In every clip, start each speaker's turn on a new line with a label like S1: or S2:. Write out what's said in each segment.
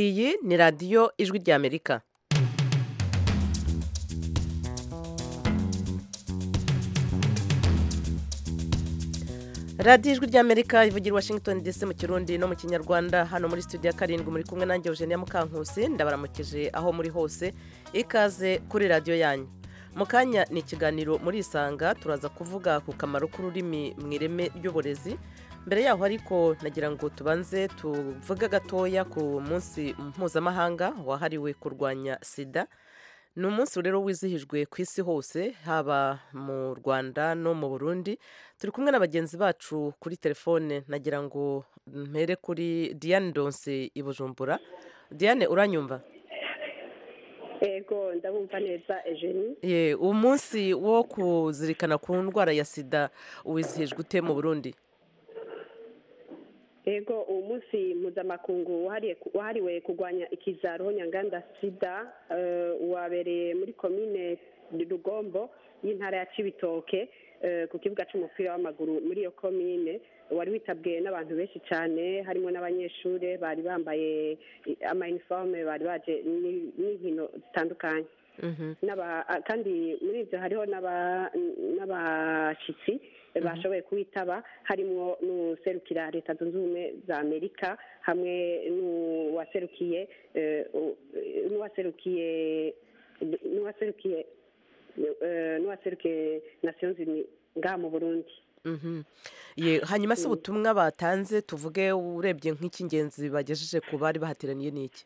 S1: iyi ni radiyo ijwi ry'amerika radiyo ijwi ry'amerika ivugira i washington dc mu kirundi no mu kinyarwanda hano muri studio ya karindwi muri kumwe nanjye eugenia mukankusi ndabaramukije aho muri hose ikaze kuri radiyo yanyu mu kanya ni ikiganiro muri isanga turaza kuvuga ku kamaro k'ururimi mu ireme ry'uburezi mbere yaho ariko nagira ngo tubanze tuvuge gatoya ku munsi mpuzamahanga wahariwe kurwanya sida ni umunsi rero wizihijwe ku isi hose haba mu rwanda no mu burundi turi kumwe na bagenzi bacu kuri telefone nagira ngo mpere kuri diane donse i bujumbura diane uranyumva
S2: yego ndabumva neza ejeni
S1: ye umunsi wo kuzirikana ku ndwara ya sida wizihijwe ute mu burundi
S2: yego uwo munsi mpuzamakungu wahariye- wahariwe kurwanya ikiza roho nyanganda sida eh, wabereye muri komine rugombo y'intara ya cibitoke eh, ku kibuga c'umupira w'amaguru muri iyo komine wari witabwe n'abantu benshi cyane harimo n'abanyeshure bari bambaye eh, ama-uniforme bari baje ni- n'inkino zitandukanye n'aba a- kandi muri ibyo hariho n'aba- n'abashyitsi bashoboye kuwitaba harimo n'userukira leta zunze ubumwe za amerika hamwe n'uwaserukiye eh, u- n'uwaserukiye n'uwaserukiye eh, n'uwaserukiye nations unies ngaha mu burundi
S1: Mhm. Ye, hanyuma se ubutumwa batanze tuvuge urebye nk'icy'ingenzi bagejeje ku bari bahateraniye n'iki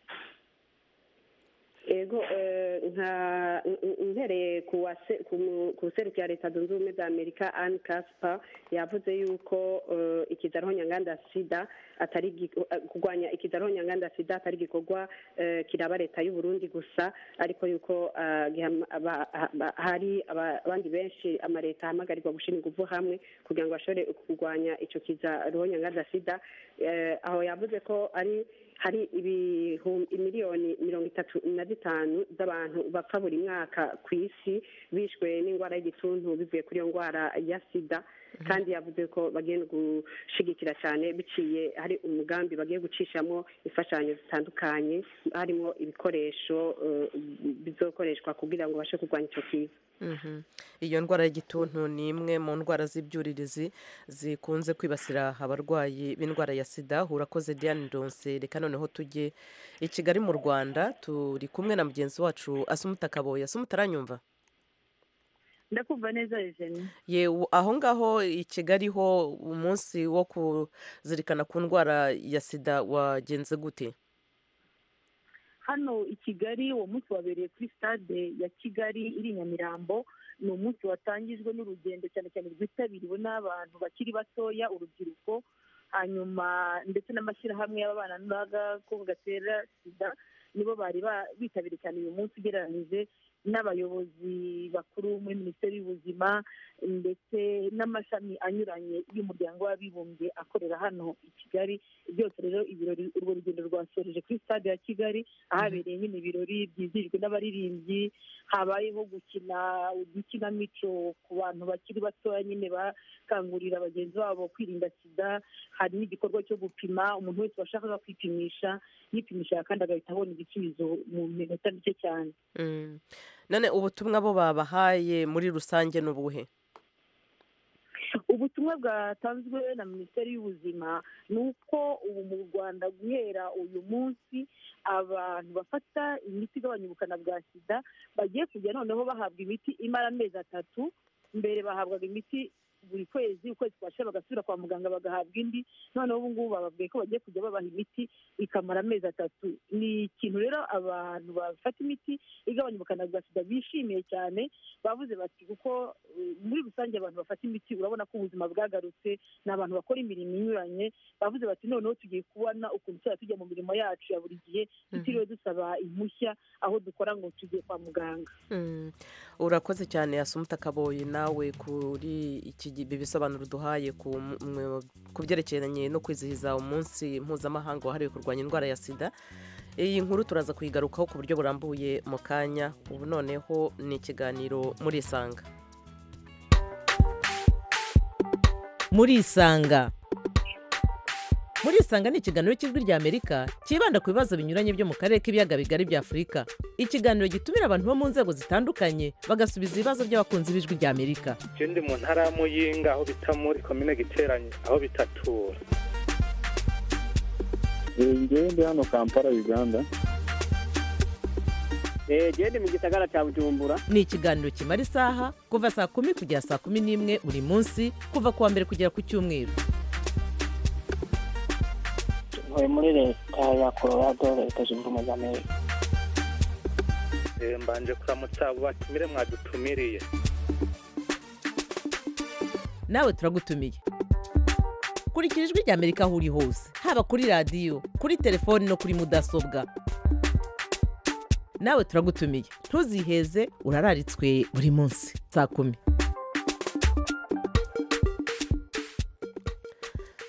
S2: ego eh, nka n- mpereye ku wase- ku mu- ku serukira leta zunze ubumwe za amerika anne casper yavuze yuko eh, ikiza roho nyanganda sida atari igi- eh, kurwanya ikiza roho nyanganda sida atari igikorwa eh, kiraba leta y'uburundi gusa ariko yuko ah, gihama- aba- ha- ba- hari aba- abandi benshi amaleta ahamagarirwa gushyira ingufu hamwe kugira ngo bashobore kurwanya icyo kiza roho nyanganda sida Eh, aho yavuze ko ari hari ibihu- imiliyoni mirongo itatu na zitanu z'abantu bapfa buri mwaka ku isi bishwe n'indwara y'igituntu bivuye kuri iyo ndwara ya sida kandi yavuze ko bagiye no gushigikira cyane biciye hari umugambi bagiye gucishamo imfashanyo zitandukanye harimo ibikoresho eh, bizokoreshwa kugira ngo babashe kurwanya icyo kiza
S1: Mhm. iyo ndwara y'igituntu ni imwe mu ndwara z'ibyuririzi zikunze kwibasira abarwayi b'indwara ya sida urakoze diane donse reka noneho tujye i kigali mu rwanda turi kumwe na mugenzi wacu asumuta kaboye asumuta aranyumva
S3: ndakumva neza ejeni
S1: ye u- aho ngaho i kigali ho umunsi wo kuzirikana ku ndwara ya sida wagenze gute
S3: hano i kigali uwo munsi wabereye kuri stade ya kigali iri i nyamirambo ni umunsi watangijwe n'urugendo cyane cyane rwitabiriwe n'abantu bakiri batoya urubyiruko hanyuma ndetse n'amashyirahamwe y'ababana n'agakoko gatera sida nibo bari ba- bitabiriye cyane uyu munsi ugereranyije n'abayobozi bakuru muri minisiteri y'ubuzima ndetse n'amashami anyuranye y'umuryango w'abibumbye akorera hano i kigali byose rero ibirori urwo rugendo rwasoreje kuri stade ya kigali ahabereye nyine ibirori byizihijwe n'abaririmbyi habayeho gukina udukinamico ku bantu bakiri batoya nyine bakangurira bagenzi babo kwirinda sida hari n'igikorwa cyo gupima umuntu wese washakaga kwipimisha yipimishije kandi agahita abona igisubizo mu minota mike cyane
S1: Mm. none ubutumwa bo babahaye muri rusange ni ubuhe
S3: ubutumwa bwatanzwe na minisiteri y'ubuzima ni uko ubu mu rwanda guhera uyu munsi abantu bafata imiti igabanya ubukana bwa sida bagiye kujya noneho bahabwa imiti imara amezi atatu mbere bahabwaga imiti buri kwezi ukwezi kwashira bagasubira kwa muganga bagahabwa indi noneho ubu ngubu bababwiye ko bagiye kujya babaha imiti ikamara amezi atatu ni ikintu rero abantu bafata imiti igabanya ubukana bwa sida bishimiye cyane bavuze bati kuko eh, muri rusange abantu bafata imiti urabona ko ubuzima bwagarutse ni abantu bakora imirimo inyuranye bavuze bati noneho tugiye kubona ukuntu tuzajya tujya mu mirimo yacu ya buri gihe tutiriwe dusaba impushya aho dukora ngo tugiye kwa muganga
S1: Mm. urakoze cyane asumuta kaboyi nawe kuri iki gi- ibi bisobanuro duhaye ku mu- mu- ku byerekeranye no kwizihiza umunsi mpuzamahanga wahariwe kurwanya indwara ya sida iyi nkuru turaza kuyigarukaho ku buryo burambuye mu kanya ubu noneho ni ikiganiro muri isanga
S4: murisanga murisanga ni ikiganiro cy'ijwi ry'amerika cyibanda ku bibazo binyuranye byo mu karere k'ibiyaga bigari bya afurika ikiganiro gitumira abantu bo mu nzego zitandukanye bagasubiza ibibazo by'abakunzi b'ijwi ry'amerika
S5: ikindi mu ntara ya muyinga aho bita muri komine giteranye aho bitatura
S6: ngewe ndi hano kampala uganda
S7: genda mu gisagara cya bujumbura
S4: ni ikiganiro kimara isaha kuva saa kumi kugera saa kumi n'imwe buri munsi kuva ku wa mbere kugera ku cyumweru
S8: tuvuye muri leta ya colorado leta zunze ubumwe za amerika
S5: mbanje kuramutsa abo batumire mwadutumiriye
S4: nawe turagutumiye kurikira ijwi ry'amerika aho uri hose haba kuri radiyo kuri telefoni no kuri mudasobwa nawe turagutumiye ntuziheze urararitswe buri munsi saa kumi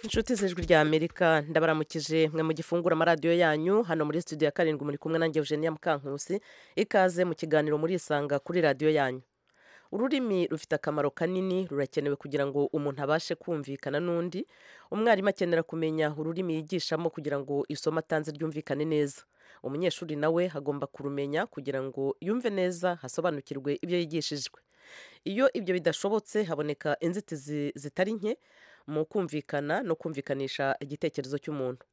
S1: inshuti z'ijwi rya amerika ndabaramukije mwe mu gifungura amaradiyo yanyu hano muri studio ya karindwi muri kumwe nanjye eugenia mukankusi ikaze mu kiganiro murisanga kuri radiyo yanyu ururimi rufite akamaro kanini rurakenewe kugira ngo umuntu abashe kumvikana n'undi umwarimu akenera kumenya ururimi yigishamo kugira ngo isomo atanze ryumvikane neza umunyeshuri nawe agomba kurumenya kugira ngo yumve neza hasobanukirwe ibyo yigishijwe iyo ibyo bidashobotse haboneka inzitizi zitari nke mu kumvikana no kumvikanisha igitekerezo cy'umuntu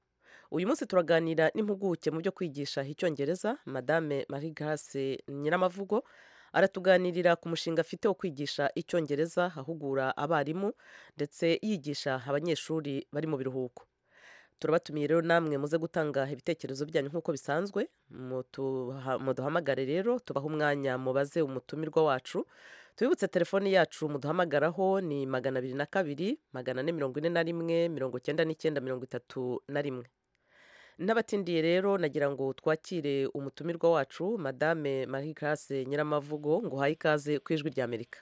S1: uyu munsi turaganira n'impuguke mu byo kwigisha icyongereza madame marie grace nyiramavugo aratuganirira ku mushinga afite wo kwigisha icyongereza ahugura abarimu ndetse yigisha abanyeshuri bari mu biruhuko turabatumiye rero namwe muze gutanga ibitekerezo byanyu nk'uko bisanzwe muduhamagare rero tubahe umwanya mubaze umutumirwa wacu tubibutse telefoni yacu muduhamagaraho ni magana abiri na kabiri magana ane mirongo ine na rimwe mirongo icyenda n'icyenda mirongo itatu na rimwe n'abatindiye rero nagira ngo twakire umutumirwa wacu madame marie classe nyiramavugo ngo uhaye ikaze ku ijwi ry'amerika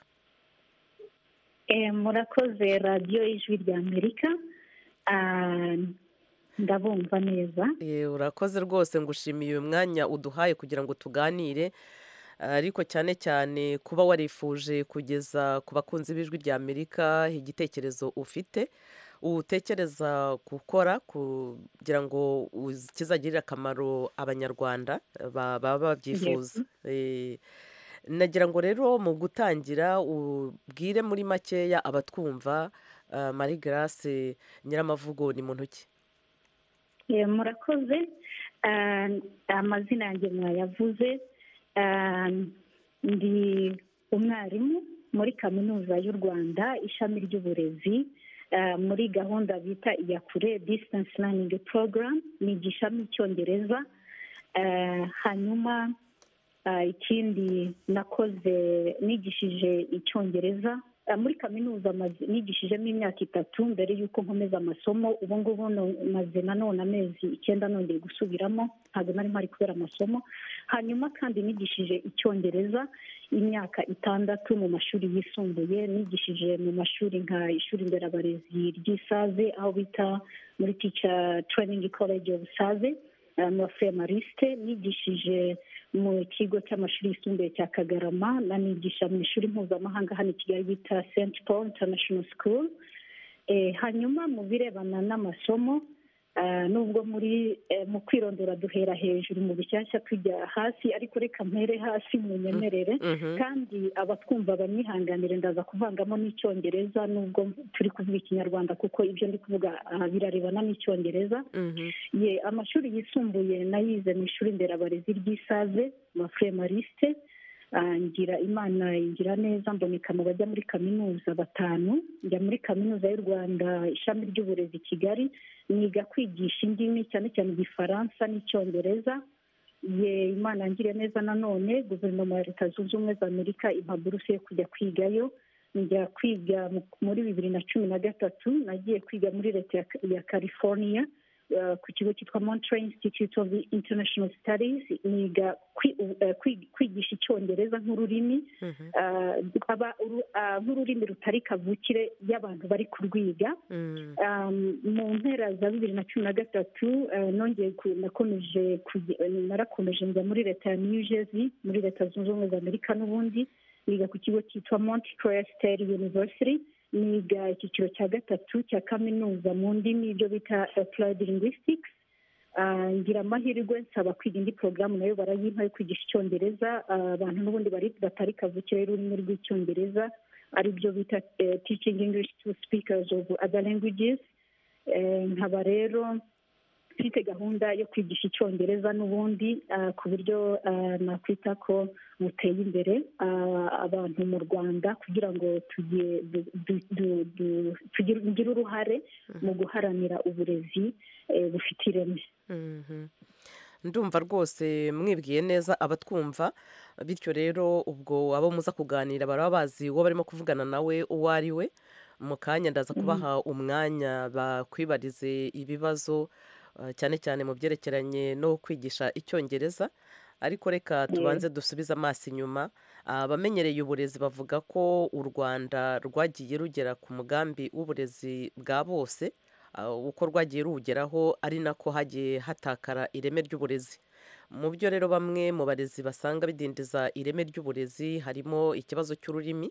S9: murakoze radiyo y'ijwi ry'amerika ndabumva neza
S1: urakoze rwose ngushimiye uyu mwanya uduhaye kugira ngo tuganire ariko cyane cyane kuba warifuje kugeza ku bakunzi b'ijwi ry'amerika igitekerezo ufite utekereza gukora kugira ngo kizagirire akamaro abanyarwanda baba babyifuza nagira ngo rero mu gutangira ubwire muri makeya abatwumva marie grace nyiramavugo ni mu ntoki
S9: murakoze amazina yanjye mwayavuze ndi umwarimu muri kaminuza y'u rwanda ishami ry'uburezi muri gahunda bita iyakure disitansi raningi porogaramu nigisha icyongereza hanyuma ikindi nakoze nigishije icyongereza muri kaminuza nigishijemo imyaka itatu mbere y'uko nkomeza amasomo ubu ngubu maze nanone amezi icyenda nongeye gusubiramo ntabwo nari mpari kubera amasomo hanyuma kandi nigishije icyongereza imyaka itandatu mu mashuri yisumbuye nigishije mu mashuri nka ishuri nderabarezi ry'isaze aho bita muri tica tereyiningi koleji ofu saze na femariste nigishije mu kigo cy'amashuri yisumbuye cya kagarama nanigisha mu ishuri mpuzamahanga hano i kigali bita senti paul international school hanyuma mu birebana n'amasomo nubwo muri mu kwirondora duhera hejuru mu bishyashya tujya hasi ariko reka mpere hasi mu nyemerere kandi abatwumva banyihanganire ndaza kuvangamo n'icyongereza nubwo turi kuvuga ikinyarwanda kuko ibyo ndi kuvuga birarebana n'icyongereza ye amashuri yisumbuye nayize mu ishuri nderabarezi ry'isaze na femariste ngira imana ingira neza mboneka mu bajya muri kaminuza batanu njya muri kaminuza y'u rwanda ishami ry'uburezi kigali niga kwigisha indimi cyane cyane igifaransa n'icyongereza ye imana ngire neza nanone guverinoma ya leta zunze ubumwe za amerika impa buruse yo kujya kwigayo njya kwiga muri bibiri na cumi na gatatu nagiye kwiga muri leta ya california ku kigo cyitwa montreal institute of international studies niga kwigisha icyongereza nk'ururimi nk'ururimi rutari kavukire y'abantu bari kurwiga mu mpera za bibiri na cumi na gatatu nongeye nakomeje narakomeje njya muri leta ya new jersey muri leta zunze ubumwe za amerika n'ubundi niga ku kigo cyitwa monte state university niga icyiciro cya gatatu cya kaminuza mu ndimi ibyo bita applied linguistics Ah, ngira amahirwe nsaba kwiga indi porogaramu nayo barayimpa yo kwigisha icyongereza Ah, abantu n'ubundi bari batari kavukire y'ururimi rw'icyongereza ari byo bita eh, teaching english to speakers of other languages Eh, nkaba rero mfite gahunda yo kwigisha icyongereza n'ubundi ah, ku buryo ah, nakwita ko buteye imbere ah, abantu mu rwanda kugira ngo tuge- du- du- du- du- tugire tugire uruhare mu guharanira uburezi eh, bufite ireme
S1: Mhm. ndumva rwose mwibwiye neza abatwumva bityo rero ubwo abo muza kuganira baraba bazi uwo barimo kuvugana nawe uwo ari we mu kanya ndaza kubaha umwanya bakwibarize ibibazo eh, cyane cyane mu byerekeranye no kwigisha icyongereza ariko reka tubanze dusubize amaso inyuma abamenyereye uburezi bavuga ko u rwanda rwagiye rugera ku mugambi w'uburezi bwa bose ah, uko rwagiye ruwugeraho ari nako hagiye hatakara ireme ry'uburezi mu byo rero bamwe mu barezi basanga bidindiza ireme ry'uburezi harimo ikibazo cy'ururimi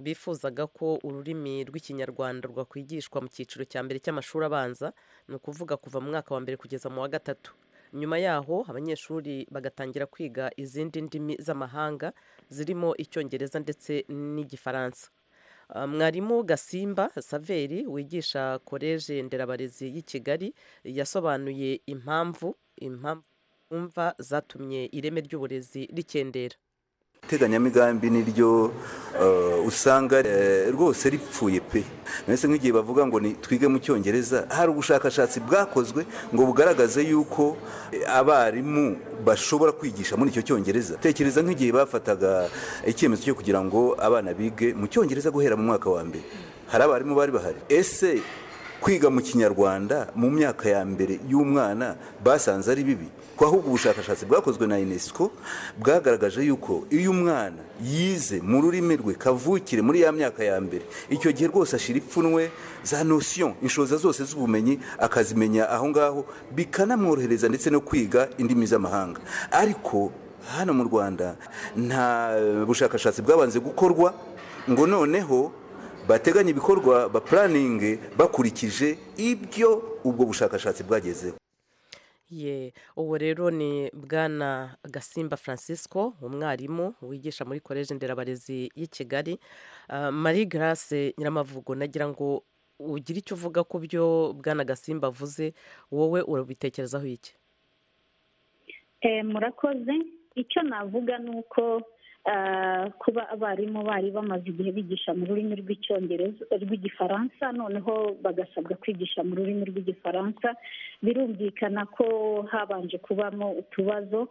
S1: bifuzaga ko ururimi rw'ikinyarwanda rwakwigishwa mu cyiciro cya mbere cy'amashuri abanza ni ukuvuga kuva mu mwaka wa mbere kugeza mu wa gatatu nyuma yaho abanyeshuri bagatangira kwiga izindi ndimi z'amahanga zirimo icyongereza ndetse n'igifaransa Ah, mwarimu gasimba saveri wigisha koleje nderabarezi y'i kigali yasobanuye impamvu impamvu yumva zatumye ireme ry'uburezi rikendera
S10: iteganyamigambi niryo eh, usanga eh, rwose ripfuye pe mbese nk'igihe bavuga ngo ni twige mu cyongereza hari ubushakashatsi bwakozwe ngo bugaragaze yuko eh, abarimu bashobora kwigisha muri icyo cyongereza tekereza nk'igihe bafataga icyemezo cyo kugira ngo abana bige mu cyongereza guhera mu mwaka wa mbere hari abarimu bari bahari ese kwiga mu kinyarwanda mu myaka ya mbere y'umwana basanze ari bibi ko ahubwo ubushakashatsi bwakozwe na unesco bwagaragaje yuko iyo umwana yize mu rurimi rwe kavukire muri ya myaka ya mbere icyo gihe rwose ashira ipfunwe za nosiyo inshoza zose z'ubumenyi akazimenya aho ngaho bikanamworohereza ndetse no kwiga indimi z'amahanga ariko hano mu rwanda nta bushakashatsi bwabanze gukorwa ngo noneho bateganya ibikorwa bapuraninge bakurikije ibyo ubwo bushakashatsi bwagezeho
S1: ye uwo rero ni bwana gasimba francisco umwarimu wigisha muri koleje nderabarezi y'i kigali Ah, marie grace nyiramavugo nagira ngo ugire icyo uvuga ku byo bwana gasimba avuze wowe urabitekerezaho iki
S9: Eh, murakoze icyo navuga ni uko ah, kuba abarimu bari bamaze igihe bigisha mu rurimi rw'icyongereza rw'igifaransa noneho bagasabwa kwigisha mu rurimi rw'igifaransa birumvikana ko habanje kubamo utubazo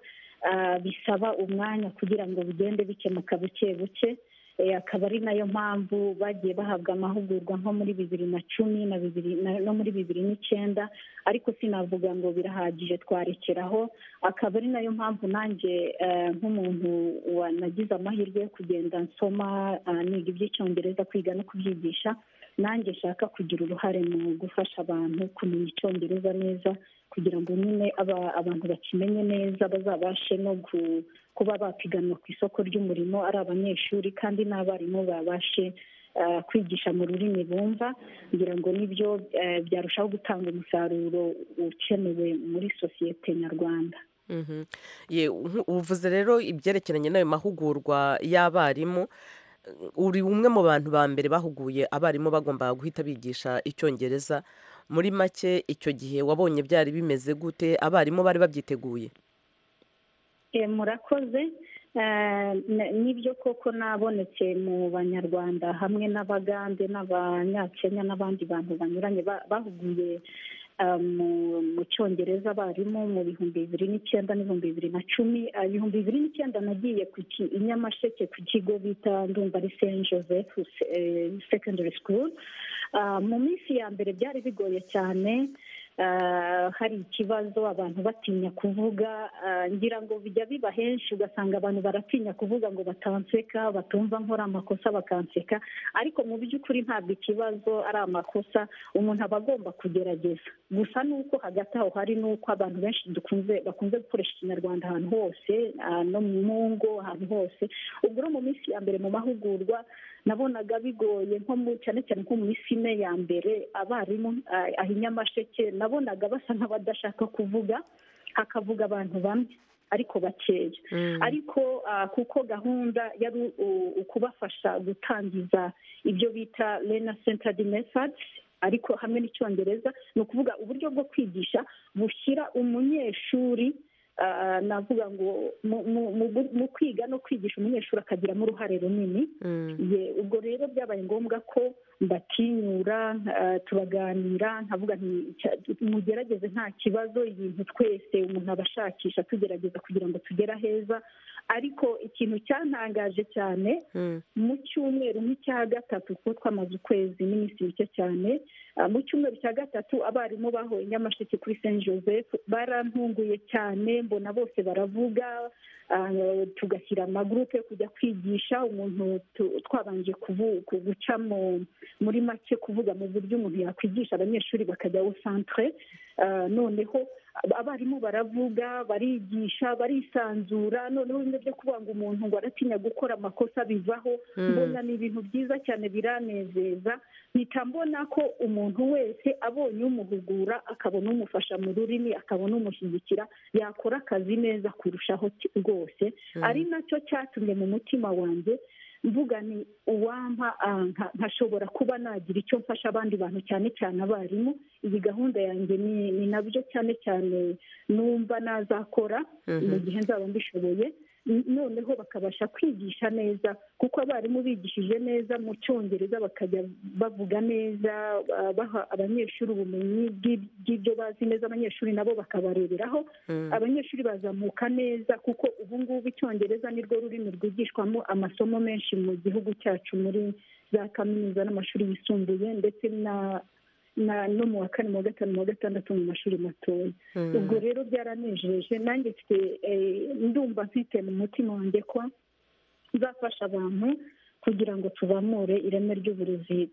S9: ah, bisaba umwanya kugira ngo bigende bikemuka buke buke Eh, akaba ari nayo mpamvu bagiye bahabwa amahugurwa nko muri bibiri na cumi na bibiri na- no muri bibiri n'icyenda ariko sinavuga ngo birahagije twarekeraho akaba ari nayo mpamvu nanjye eh, nk'umuntu wanagize amahirwe yo kugenda nsoma ah, niga iby'icyongereza kwiga no kubyigisha nanjye nshaka kugira uruhare mu gufasha abantu kumenya icyongereza neza kugira ngo nyine aba- abantu bakimenye neza bazabashe no gu- kuba bapiganwa ku isoko ry'umurimo ari abanyeshuri kandi n'abarimu babashe ah, kwigisha mu rurimi bumva ngira ngo nibyo eh, byarushaho gutanga umusaruro ukenewe muri sosiyete nyarwanda
S1: Mhm. Ye, nku- uvuze rero ibyerekeranye n'ayo mahugurwa y'abarimu uri umwe mu bantu ba mbere bahuguye abarimu bagombaga guhita bigisha icyongereza muri make icyo gihe wabonye byari bimeze gute abarimu bari babyiteguye
S9: Eh, murakoze Eh, n- nibyo koko nabonetse mu banyarwanda hamwe n'abagande n'abanyakenya n'abandi bantu banyuranye ba- bahuguye ah, mu- mu cyongereza abarimu mu bihumbi bibiri n'icyenda n'ibihumbi bibiri na cumi Ah, ibihumbi bibiri n'icyenda nagiye ku ki- i nyamasheke ku kigo bita ndumva ari saint joseph eh, secondary school Ah, mu minsi ya mbere byari bigoye cyane Ah, hari ikibazo abantu batinya kuvuga ah, ngira ngo bijya biba henshi ugasanga abantu baratinya kuvuga ngo batanseka batumva nkora amakosa bakanseka ariko mu by'ukuri ntabwo ikibazo ari amakosa umuntu aba agomba kugerageza gusa ni uko hagati aho hari n'uko abantu benshi dukunze bakunze gukoresha ikinyarwanda ahantu hose ah, no mu ngo ahantu hose ubwo rero mu minsi ya mbere mu mahugurwa nabonaga bigoye nko mu cyane cyane nko muri fime ya mbere abarimu ahinyamasheke nabonaga basa nk'abadashaka kuvuga hakavuga abantu bamwe ariko bakeya ariko kuko gahunda yari ukubafasha gutangiza ibyo bita rena senta di mesadi ariko hamwe n'icyongereza ni ukuvuga uburyo bwo kwigisha bushyira umunyeshuri navuga ngo mu kwiga no kwigisha umunyeshuri akagiramo uruhare runini ubwo rero byabaye ngombwa ko mbatinyura tubaganira nkavuga mugerageze nta kibazo ibintu twese umuntu aba ashakisha tugerageza kugira ngo tugere aheza ariko ikintu cyantangaje cyane mu cyumweru nk'icya gatatu kuko twamaze ukwezi n'iminsi mike cyane mu cyumweru cya gatatu abarimu bahoye nyamasheke kuri saint joseph barantunguye cyane mbona bose baravuga tugashyira amagurupe kujya kwigisha umuntu twabanje guca muri make kuvuga mu buryo umuntu yakwigisha abanyeshuri bakajya santere noneho abarimu baravuga barigisha barisanzura noneho bimwe byo kuvuga ngo umuntu ngo aratinya gukora amakosa bivaho mbona ni ibintu byiza cyane biranezeza mpita mbona ko umuntu wese abonye umuhugura akabona umufasha mu rurimi akabona umushyigikira yakora akazi neza kurushaho rwose ari nacyo cyatumye mu mutima wanjye mvuga ni uwampa nkashobora kuba nagira icyo mfasha abandi bantu cyane cyane abarimu iyi gahunda yanjye ni nabyo cyane cyane numva nazakora mu gihe nzaba mbishoboye noneho bakabasha kwigisha neza kuko abarimu bigishije neza mu cyongereza bakajya bavuga neza baha abanyeshuri ubumenyi bw'ibyo bazi neza abanyeshuri nabo bakabareberaho abanyeshuri bazamuka neza kuko ubu ngubu icyongereza nirwo rurimi rwigishwamo amasomo menshi mu gihugu cyacu muri za kaminuza n'amashuri yisumbuye ndetse na no mu wa kane mu wa gatanu mu wa gatandatu mu mashuri matoya ubwo rero byaranejeje nanjye mfite ndumva mfite mu mutima wanjye ko nzafasha abantu kugira ngo tuzamure ireme ry'uburezi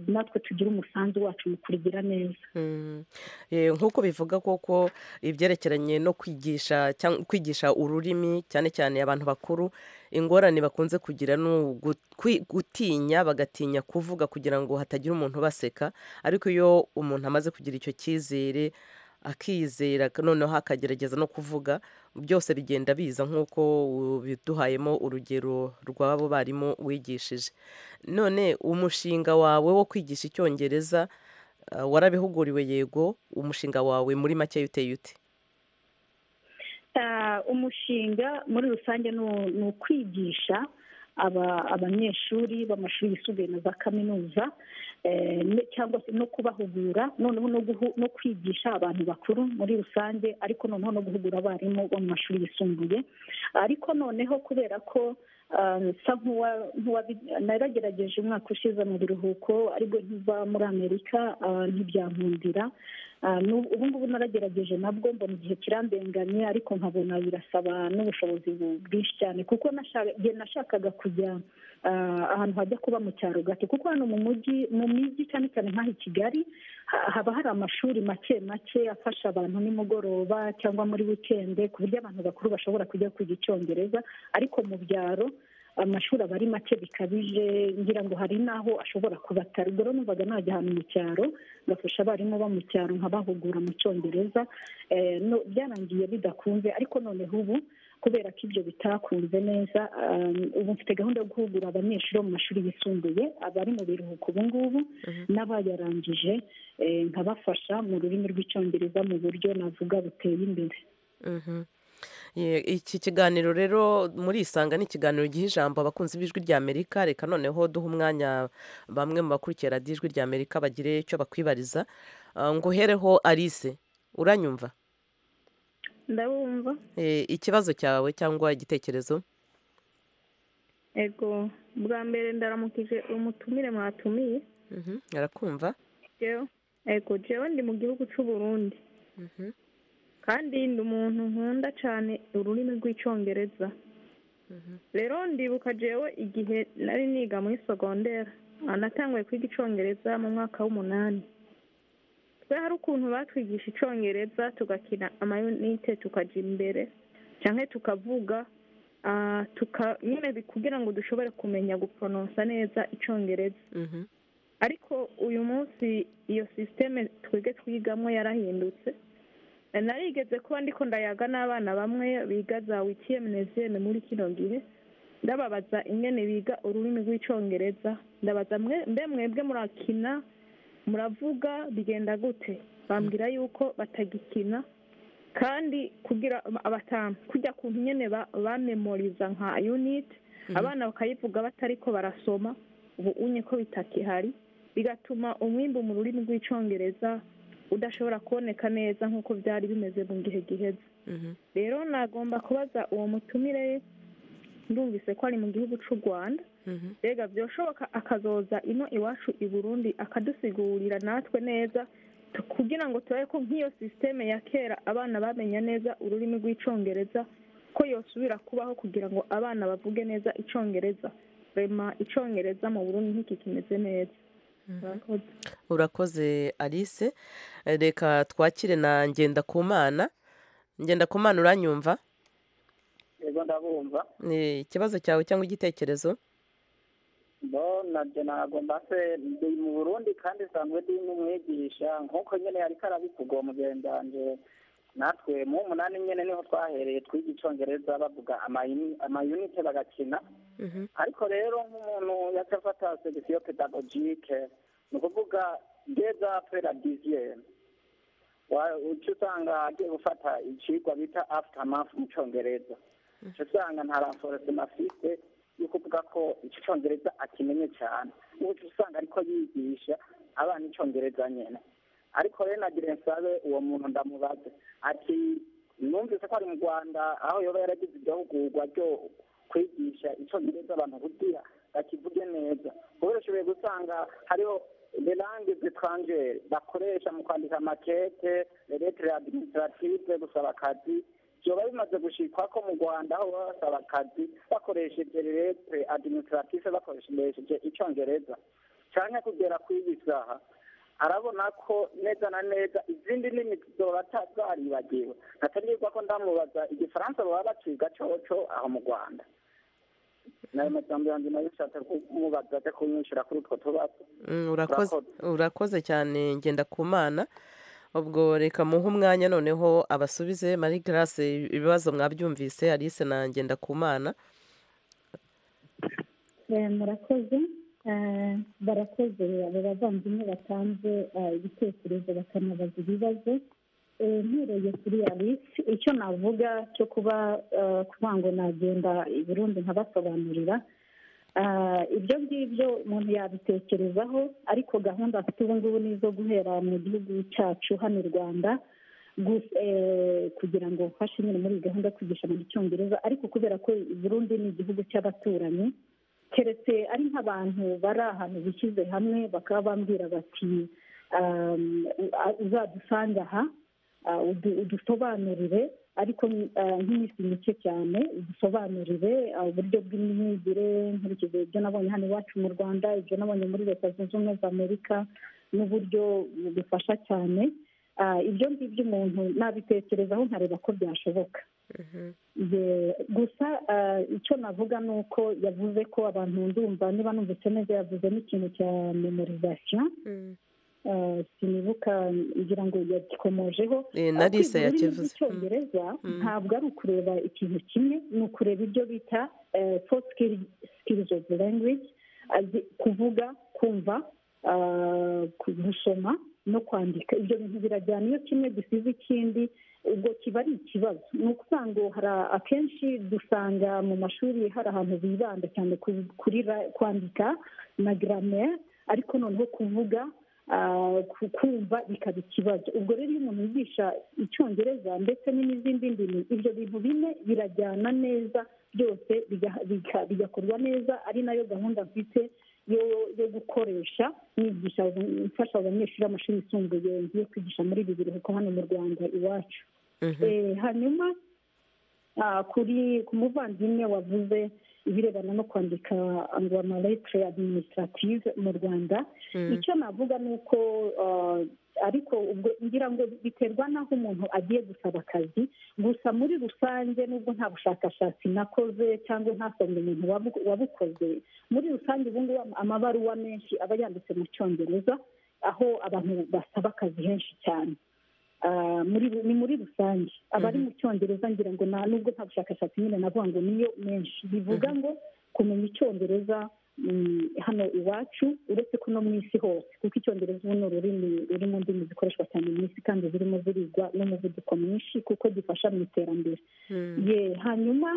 S9: natwe tugire umusanzu wacu mu kurigira neza
S1: nk'uko bivuga koko ibyerekeranye no kwigisha kwigisha ururimi cyane cyane abantu bakuru ingorane bakunze kugira ni gutinya bagatinya kuvuga kugira ngo hatagira umuntu ubaseka ariko iyo umuntu amaze kugira icyo cyizere akizera noneho akagerageza no kuvuga byose bigenda biza nk'uko biduhayemo urugero rw'abo barimu wigishije none umushinga wawe wo kwigisha icyongereza warabihuguriwe yego umushinga wawe muri make uteye ute
S9: umushinga muri rusange ni ukwigisha abanyeshuri b'amashuri yisumbuye na za kaminuza cyangwa se no kubahugura noneho no kwigisha abantu bakuru muri rusange ariko noneho no guhugura abarimu bo mu mashuri yisumbuye ariko noneho kubera ko nsa naragerageje umwaka ushize mu biruhuko ariko ntiva muri amerika ntibyankundira ubu ngubu naragerageje nabwo mbona igihe kirambenganye ariko nkabona birasaba n'ubushobozi bwinshi cyane kuko nashakaga kujya ahantu hajya kuba mu cyaro gato kuko hano mu mujyi mu mijyi cyane cyane nk'aho i kigali haba hari amashuri make make afasha abantu nimugoroba cyangwa muri wikende ku buryo abantu bakuru bashobora kujya kwiga icyongereza ariko mu byaro amashuri aba ari make bikabije ngira ngo hari n'aho ashobora kuba atari ubwo rero numvaga najya ahantu mu cyaro ngafasha abarimu bo mu cyaro nkabahugura mu cyongereza byarangiye bidakunze ariko noneho ubu kubera ko ibyo bitakunze neza ubu mfite gahunda yo guhugura abanyeshuri bo mu mashuri yisumbuye abari mu biruhuko ubu ngubu n'abayarangije nkabafasha mu rurimi rw'icyongereza mu buryo navuga buteye imbere
S1: iki kiganiro rero muri isanga ni ikiganiro giha ijambo abakunzi b'ijwi rya amerika reka noneho duha umwanya bamwe mu bakurikira radiyo ijwi rya amerika bagire icyo bakwibariza ngo uhereho alice uranyumva
S11: ndabumva
S1: ikibazo cyawe cyangwa igitekerezo
S11: yego bwa mbere ndaramukije umutumire mwatumiye
S1: arakumva
S11: yego jewe ndi mu gihugu cy'u Burundi kandi ndi umuntu nkunda cyane ururimi rw'icyongereza rero ndibuka jewe igihe nari niga muri sogondera anatanguye kwiga icyongereza mu mwaka w'umunani twe hari ukuntu batwigisha icyongereza tugakina amayunite tukajya imbere cyangwa tukavuga nyine kugira ngo dushobore kumenya guporonsa neza icyongereza ariko uyu munsi iyo sisiteme twebwe twigamo yarahindutse narigeze kuba ndiko ndayaga n'abana bamwe biga za wikiyemuneziyene muri kino gihe ndababaza ingene biga ururimi rw'icyongereza ndabaza mbe mwebwe murakina muravuga bigenda gute bambwira yuko batagikina kandi kugira abatamu kujya ku nyine bamemoriza nka unit abana bakayivuga batari ko barasoma ubu unye ko bitakihari bigatuma umwimbu mu rurimi rw'icyongereza udashobora kuboneka neza nk'uko byari bimeze mu gihe giheze rero nagomba kubaza uwo mutumire ndumvise ko ari mu gihugu cy'u rwanda rega byashoboka akazoza ino iwacu i burundi akadusigurira natwe neza kugira ngo turabe ko nk'iyo sisiteme ya kera abana bamenya neza ururimi rw'icyongereza ko yosubira kubaho kugira ngo abana bavuge neza icyongereza rema icyongereza mu burundi nk'iki kimeze neza
S1: urakoze alice reka twakire na ngenda ku mana ngenda ku mana uranyumva
S7: yego ndabumva
S1: ikibazo cyawe cyangwa igitekerezo
S7: bo nabyo ntabwo mbase ndi mu burundi kandi nsanzwe ndi n'umwigisha nk'uko nyine yari karabikugwa mugendanje natwe mu umunani nyine niho twahereye twiga icyongereza bavuga amayunite bagakina ariko rero nk'umuntu yaca afata segisiyo pedagogike ni ukuvuga geza peradiziyeni uca usanga agiye gufata ikigwa bita afutamafu mu cyongereza uca usanga nta ranforosima afite yo kuvuga ko icyongereza akimenye cyane ubu usanga ariko yigisha abana icyongereza nyine ariko rero nagire nsabe uwo muntu ndamubaze ati numvise ko ari mu rwanda aho yaba yaragize igihugurwa ryo kwigisha icyongereza abantu kugira bakivuge neza kubera ushoboye gusanga hariho lerange zitranjeri bakoresha mu kwandika amakete leretere adiminisitirative gusaba akazi byaba bimaze gushikwa ko mu rwanda aho baba basaba akazi bakoresheje leretere adiminisitirative bakoresheje icyongereza cyane kugera kw'iyi saha arabona ko neza na neza izindi nini zorata zaribagiwe natarirwa ko ndamubaza igifaransa baba baciga coco aho mu rwanda nayo majambo yanjye nayo ushatse kumubaza aje kunyishyura kuri utwo tubazo
S1: urakoze cyane ngenda ku mana ubwo reka muhe umwanya noneho abasubize mari garase ibibazo mwabyumvise alice na ngenda ku mana
S9: murakoze barakoze abo bavandimwe batanze ibitekerezo bakanabaza ibibazo mpereye kuri alice icyo navuga cyo kuba kuba ngo nagenda i burundi nkabasobanurira ibyo ngibyo umuntu yabitekerezaho ariko gahunda afite ubu ngubu ni izo guhera mu gihugu cyacu hano i rwanda kugira ngo ufashe nyine muri iyi gahunda yo kwigisha mu cyongereza ariko kubera ko burundi ni igihugu cy'abaturanyi keretse ari nk'abantu bari ahantu bishyize hamwe bakaba bambwira bati uzadusange aha udusobanurire ariko nk'iminsi mike cyane dusobanurire uburyo bw'imyigire nkurikije ibyo nabonye hano iwacu mu rwanda ibyo nabonye muri leta zunze ubumwe za amerika n'uburyo bifasha cyane ibyo ngibyo umuntu nabitekerezaho nkareba ko byashoboka gusa icyo navuga ni uko yavuze ko abantu ndumva niba numvise neza yavuze n'ikintu cya memorizasiyo sinibuka ngira ngo yagikomojeho
S1: narise yakivuze
S9: icyongereza ntabwo ari ukureba ikintu kimwe ni ukureba ibyo bita four skills of language kuvuga kumva gusoma no kwandika ibyo bintu birajyana iyo kimwe gisize ikindi ubwo kiba ari ikibazo ni ukuvuga ngo hari akenshi dusanga mu mashuri hari ahantu bibanda cyane kuri kwandika na garamere ariko noneho kuvuga kumva bikaba ikibazo ubwo rero iyo umuntu yigisha icyongereza ndetse n'izindi ndimi ibyo bintu bine birajyana neza byose bigakorwa neza ari nayo gahunda mfite yo gukoresha nigisha mfasha abanyeshuri b'amashuri yisumbuye ngiye kwigisha muri ibi biruhuko hano mu rwanda iwacu hanyuma kuri ku muvandimwe wavuze ibirebana no kwandika ngo amaletire adiminisitirativu mu rwanda icyo navuga ni uko ariko ubwo ngira ngo biterwa n'aho umuntu agiye gusaba akazi gusa muri rusange nubwo nta bushakashatsi nakoze cyangwa ntasomye umuntu wabu- wabukoze muri rusange ubu ngubu amabaruwa menshi aba yanditse mu cyongereza aho abantu basaba akazi henshi cyane Ah, muri ni muri rusange abari mu cyongereza ngira ngo nta nubwo nta bushakashatsi nyine navuga ngo niyo menshi bivuga ngo kumenya icyongereza mm, hano iwacu uretse ko no mu isi hose kuko icyongereza ubu ni ururimi ruri mu ndimi zikoreshwa cyane mu isi kandi zirimo zirigwa n'umuvuduko mwinshi kuko gifasha mu iterambere ye hanyuma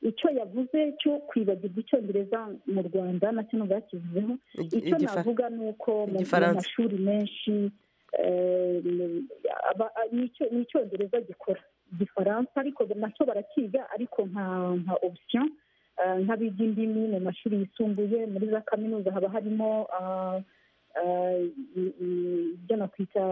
S9: icyo yavuze cyo kwibagirwa icyongereza mu rwanda nacyo nubwo yakivuzeho
S1: Igi-
S9: icyo
S1: igifa-
S9: navuga ni uko mu mu
S1: Igifaransa.
S9: mashuri menshi eh, aba- n'icyo- ni icyongereza gikora igifaransa ariko nacyo barakiga ariko nka nka option eh, nk'abiga indimi mu mashuri yisumbuye muri za kaminuza haba harimo ah, ah, i- i- ibyo nakwita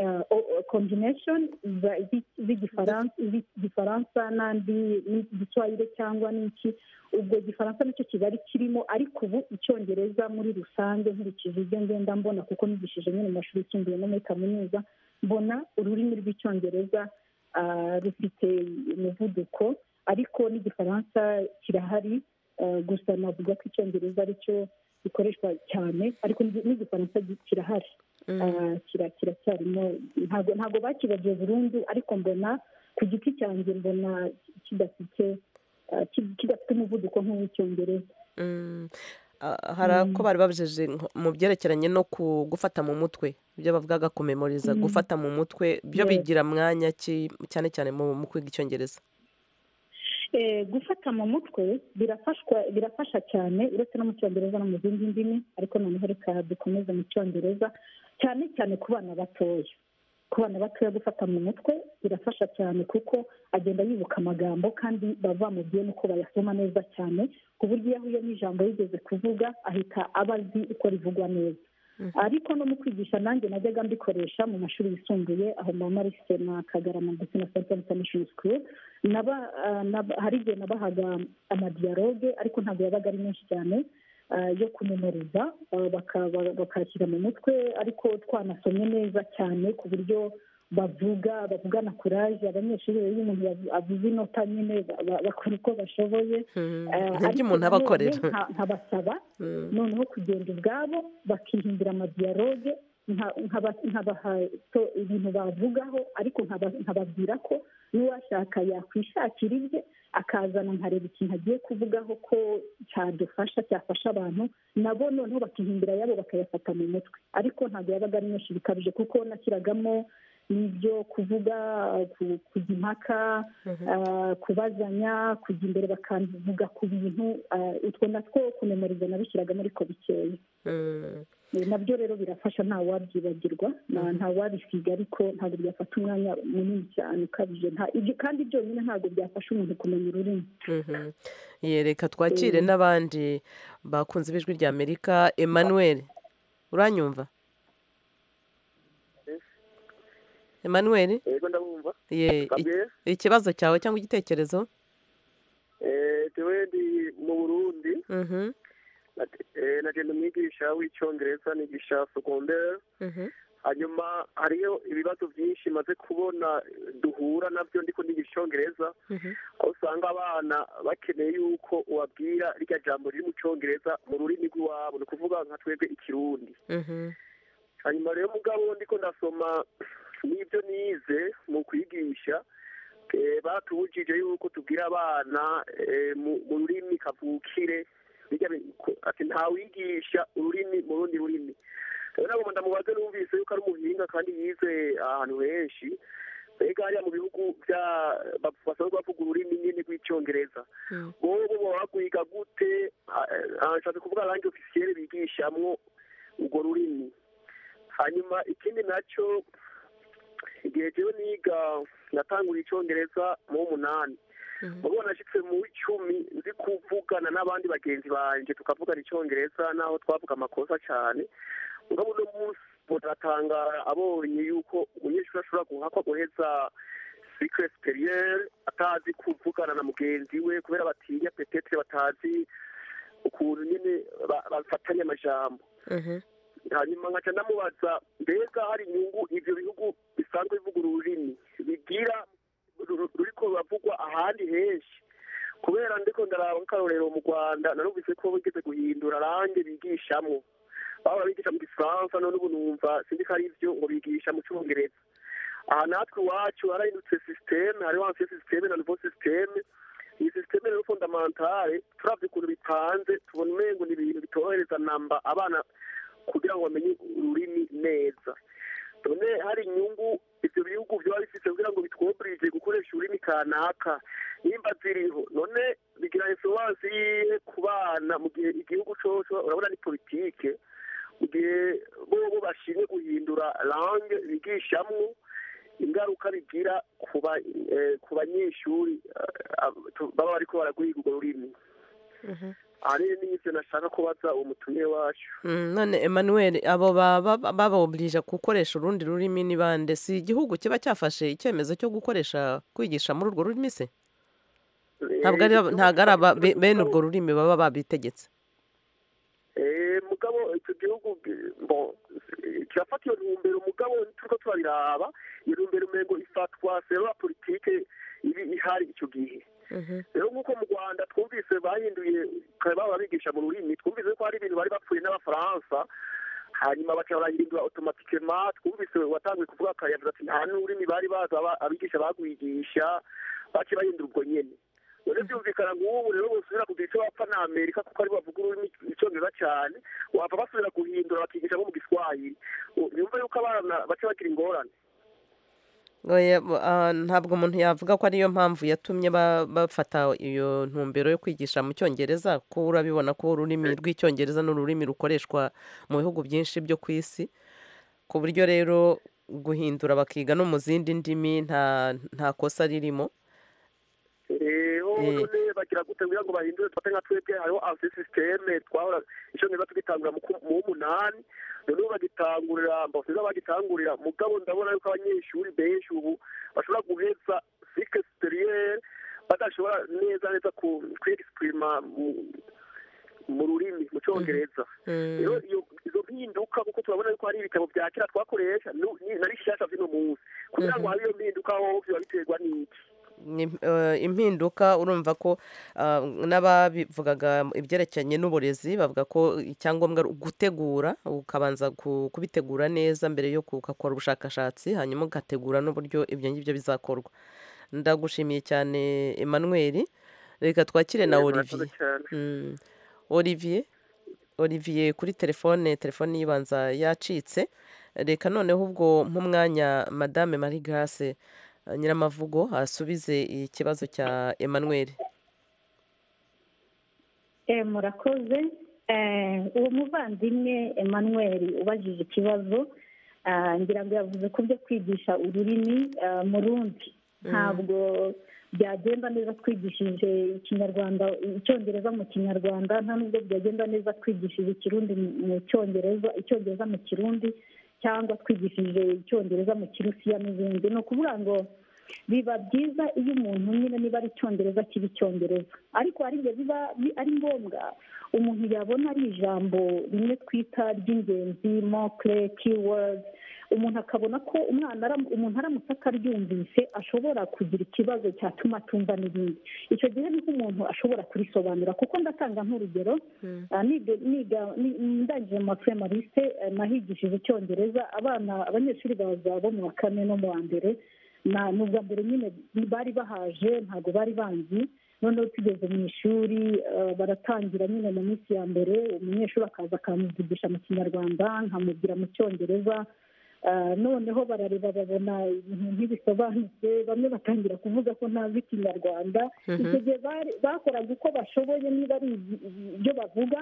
S9: eh, o- o- combination za- zi- z'igifaransa z'igifaransa n'andi n'igiswahili cyangwa n'iki ubwo igifaransa nicyo kigali kirimo ariko ubu icyongereza muri rusange nkurikije ibyo ngenda mbona kuko nigishije nyine mu mashuri yisumbuye no muri kaminuza mbona ururimi rw'icyongereza ah, rufite umuvuduko ariko n'igifaransa kirahari ah, gusa navuga ko icyongereza aricyo gikoreshwa cyane ariko n'igi- n'igifaransa gi- kirahari Ah, kira- kiracyarimo ntabwo ntabwo bakibagiye burundu ariko mbona ku giti cyanjye mbona kidafite ah, ki- kidafite umuvuduko nk'uw'icyongereza
S1: Mm. Ah, hari ako bari babijeje nko- mu byerekeranye no ku gufata mu mutwe ibyo bavugaga kumemoriza
S9: Mm.
S1: gufata mu mutwe byo
S9: Yes.
S1: bigira mwanya ki- cyane cyane mu mu kwiga icyongereza
S9: Eh, gufata mu mutwe birafashwa birafasha cyane uretse no mu cyongereza no mu zindi ndimi ariko noneho reka dukomeze mu cyongereza cyane cyane ku bana batoya ku bana batoya gufata mu mutwe birafasha cyane kuko agenda yibuka amagambo kandi bava mu byo nuko bayasoma neza cyane ku buryo iyo ahuye n'ijambo yigeze kuvuga ahita aba azi uko rivugwa neza ariko no mu kwigisha nanjye najyaga mbikoresha mu mashuri yisumbuye aho mama marise na kagarama ndetse na senta international school naba ah, naba- hari igihe nabahaga amadiyaloge ariko ntabwo yabaga ari menshi cyane ah, yo kumemoriza ah, baka- ba- bakashyira mu mutwe ariko twanasomye neza cyane ku buryo bavuga bavugana kuraje abanyeshuri rero iyo umuntu yavu- avuze inota nyine ba- ba- bakora uko bashoboye Ah,
S1: nibyo
S9: ariko
S1: umuntu aba
S9: nanone
S1: akorera.
S9: nka- nkabasaba noneho kugenda ubwabo bakihindura amadiyaloge nka- nkaba- nkabaha to- ibintu bavugaho ariko nkaba- nkababwira ko n'uwashaka yakwishakira ibye akazana nkareba ikintu agiye kuvugaho ko cyadufasha cyafasha abantu nabo noneho bakihindura ayabo bakayafata mu mutwe ariko ntabwo yabaga ari menshi bikabije kuko nashyiragamo n'ibyo kuvuga ku- kujya impaka ah, kubazanya kujya imbere bakavuga ku bintu ah, utwo natwo kumemoriza nabishyiragamo ariko bikeya Eh, nabyo rero birafasha ntawabyibagirwa na- ntawabisiga ariko ntabwo byafata umwanya munini cyane ukabije nta- ibyo- kandi byonyine ntabwo byafasha umuntu kumenya ururimi
S1: Mhm. Ye, reka twakire
S9: Mm.
S1: n'abandi bakunze ibijwi rya amerika emmanuel uranyumva emmanuel
S12: yego ndabumva
S1: Ye, i-
S12: Gabriel?
S1: ikibazo cyawe cyangwa igitekerezo
S12: Eh, tewe ndi mu burundi
S1: Mhm,
S12: nat- eh, nagenda umwigisha w'icyongereza nigisha segonderi
S1: mhm,
S12: hanyuma hariyo ibibazo byinshi maze kubona duhura nabyo ndiko nigisha icyongereza
S1: mhm.
S12: aho usanga abana bakeneye yuko ubabwira rya jambo riri mu cyongereza mu rurimi rw'iwabo ni ukuvuga nka twebwe ikirundi
S1: Mhm,
S12: hanyuma rero mugabo ndiko ndasoma n'ibyo nize mu kwigisha eh, batubujije yuko tubwira abana eh, mu mu rurimi kavukire bijya bi- ko- ati ntawigisha ururimi mu rundi rurimi rero nagomba ndamubaze numvise yuko ari umuhinga kandi yize ahantu henshi mbega hariya mu bihugu bya bap- basanzwe bavuga ururimi nyine rw'icyongereza wowe bo baba bakwiga gute Ah, ah, nshatse kuvuga langi ofisiyeri bigishamwo urwo rurimi hanyuma ikindi nacyo igihe jewe niga natanguriye icyongereza mu w'umunani muruwo nashitse mu w'icumi nzi kuvugana n'abandi bagenzi banje tukavugana icyongereza naho twavuga amakosa cyane mugabo uno munsi mutatangara abonye yuko umunyeshuri ashobora guhakwa guheza sikre superiere atazi kuvugana na mugenzi we kubera batinya petetre batazi ukuntu nyine ba- bafatanya amajambo
S1: mhm.
S12: hanyuma nkaca ndamubaza mbega hari inyungu ibyo bihugu bisanzwe bivuga ururimi bigira ru- ruriko ruravugwa ahandi henshi kubera ndiko ndaraba nk'akarorero mu rwanda narumvise ko bigeze guhindura range bigishamwo baba bigisha mu gifaransa none ubu numva sinzi ko ari ibyo ngo bigisha mu cyongereza aha natwe iwacu harahindutse sisiteme hariho ansiye sisiteme na nuvo sisiteme iyi sisiteme rero fondamentale turabye ukuntu bipanze tubona umengo ni ibintu bitorohereza namba abana kugira ngo bamenye ururimi neza none hari inyungu ibyo bihugu byaba bifite kugira ngo bitwoburije gukoresha ururimi kanaka nimba ziriho none bigira insuwansi yihe ku bana mu gihe igihugu cyose urabona ni politike mu gihe bobo bashinzwe guhindura lange bigishamwo ingaruka bigira ku ba- eh, ku banyeshuri eh, ab- tu- baba bariko baragwiga urwo rurimi aha rero n'ivyo nashaka kubaza uwo mutumire wacu
S1: Mm, none emmanuel abo babaoblija gukoresha urundi rurimi ni bande si igihugu kiba cyafashe icyemezo cyo gukoresha kwigisha muri urwo rurimi se ntabwo ari aba- ntabwo ari aba- be- bene urwo rurimi baba babitegetse
S12: Eh, mugabo icyo gihugu eh, bon eh, kirafata iyo ntumbero mugabo turiko turabiraba iyo ntumbero umengo ifatwa selwa politike ibi ihari ico gihe rero nk'uko mu rwanda twumvise bahinduye kare baba bigisha mu rurimi twumvise ko hari ibintu bari bapfuye n'abafaransa hanyuma baca barahindura otomatikema twumvise watanguye kuvuga kare yavuze ati nta n'ururimi bari bazi aba- abigisha bagwigisha bace bahindura ubwo nyene none byumvikana nk'ubu rero bosubira kugira icyo bapfa na amerika kuko ari bo bavuga ururimi icyongereza cyane wapfa basubira guhindura bakigisha nko mu giswahili yumva yuko abana baca bagira ingorane
S1: Oya, bo- ah, ntabwo umuntu yavuga ko ariyo mpamvu yatumye ba- bafata iyo ntumbero yo kwigisha mu cyongereza ko urabibona ko ururimi rw'icyongereza ni ururimi rukoreshwa mu bihugu byinshi byo ku isi ku buryo rero guhindura bakiga no mu zindi ndimi nta nta kosa ririmo
S12: eho none bagira gute kugira ngo bahindure dufate nka twebwe hariho ansi sisiteme twahora icyongereza tugitangura mu ku- mu w'umunani none ubu bagitangurira mbasiza bagitangurira mugabo ndabona yuko abanyeshuri benshi ubu bashobora guheza sike siperiyeri badashobora neza neza ku- kwigisipurima mu- mu rurimi mu cyongereza rero iyo- izo mpinduka kuko turabona yuko hari ibitabo bya kera twakoresha nu- ni- na bishyashya by'uno munsi kugira ngo habe iyo mpinduka ho biba biterwa n'iki
S1: Ni- eh, impinduka urumva ko ah, n'ababivugaga ibyerekeranye n'uburezi bavuga ko icyangombwa ari gutegura ukabanza ku- kubitegura neza mbere yo ku- ugakora ubushakashatsi hanyuma ugategura n'uburyo ibyo ngibyo bizakorwa ndagushimiye cyane emmanuel reka twakire na
S12: Yego,
S1: olivier
S12: murakoze cyane.
S1: Mm. olivier olivier kuri telefone telefone yibanza yacitse reka noneho ubwo nk'umwanya madame marie grace eh, nyiramavugo asubize ikibazo cya emmanuel
S9: Eh, murakoze Eh, uwo muvandimwe emmanuel ubajije ikibazo ah, ngira ngo yavuze ko byo kwigisha ururimi ah, mu rundi ntabwo byagenda neza twigishije ikinyarwanda icyongereza mu kinyarwanda nta nubwo byagenda neza twigishije ikirundi mu- mu cyongereza icyongereza mu kirundi cyangwa twigishije icyongereza mu kirusiya n'ibindi ni ukuvuga ngo biba byiza iyo umuntu nyine niba ari icyongereza kiba icyongereza ariko hari igihe biba bi- ari ngombwa umuntu yabona ari ijambo rimwe twita ry'ingenzi mokre keywords umuntu akabona ko umwana aram- umuntu aramutse akaryumvise ashobora kugira ikibazo cyatuma atumva n'ibindi icyo gihe niko umuntu ashobora kurisobanura kuko ndatanga nk'urugero Ah, niga niga- ni- ndangije mu mashuri ya marise eh, nahigishije icyongereza abana abanyeshuri baza bo mu wa kane no mu wa mbere na ni ubwa mbere nyine bari bahaje ntabwo bari banzi noneho tugeze mu ishuri eh, baratangira nyine mu minsi ya mbere umunyeshuri akaza akamuvugisha mu kinyarwanda nkamubwira mu cyongereza Ah, noneho barareba babona ibintu ntibisobanutse bamwe batangira kuvuga ko ntazi ikinyarwanda
S13: Mhm.
S9: icyo gihe bari- bakoraga uko bashoboye niba ari ibi- ibyo bavuga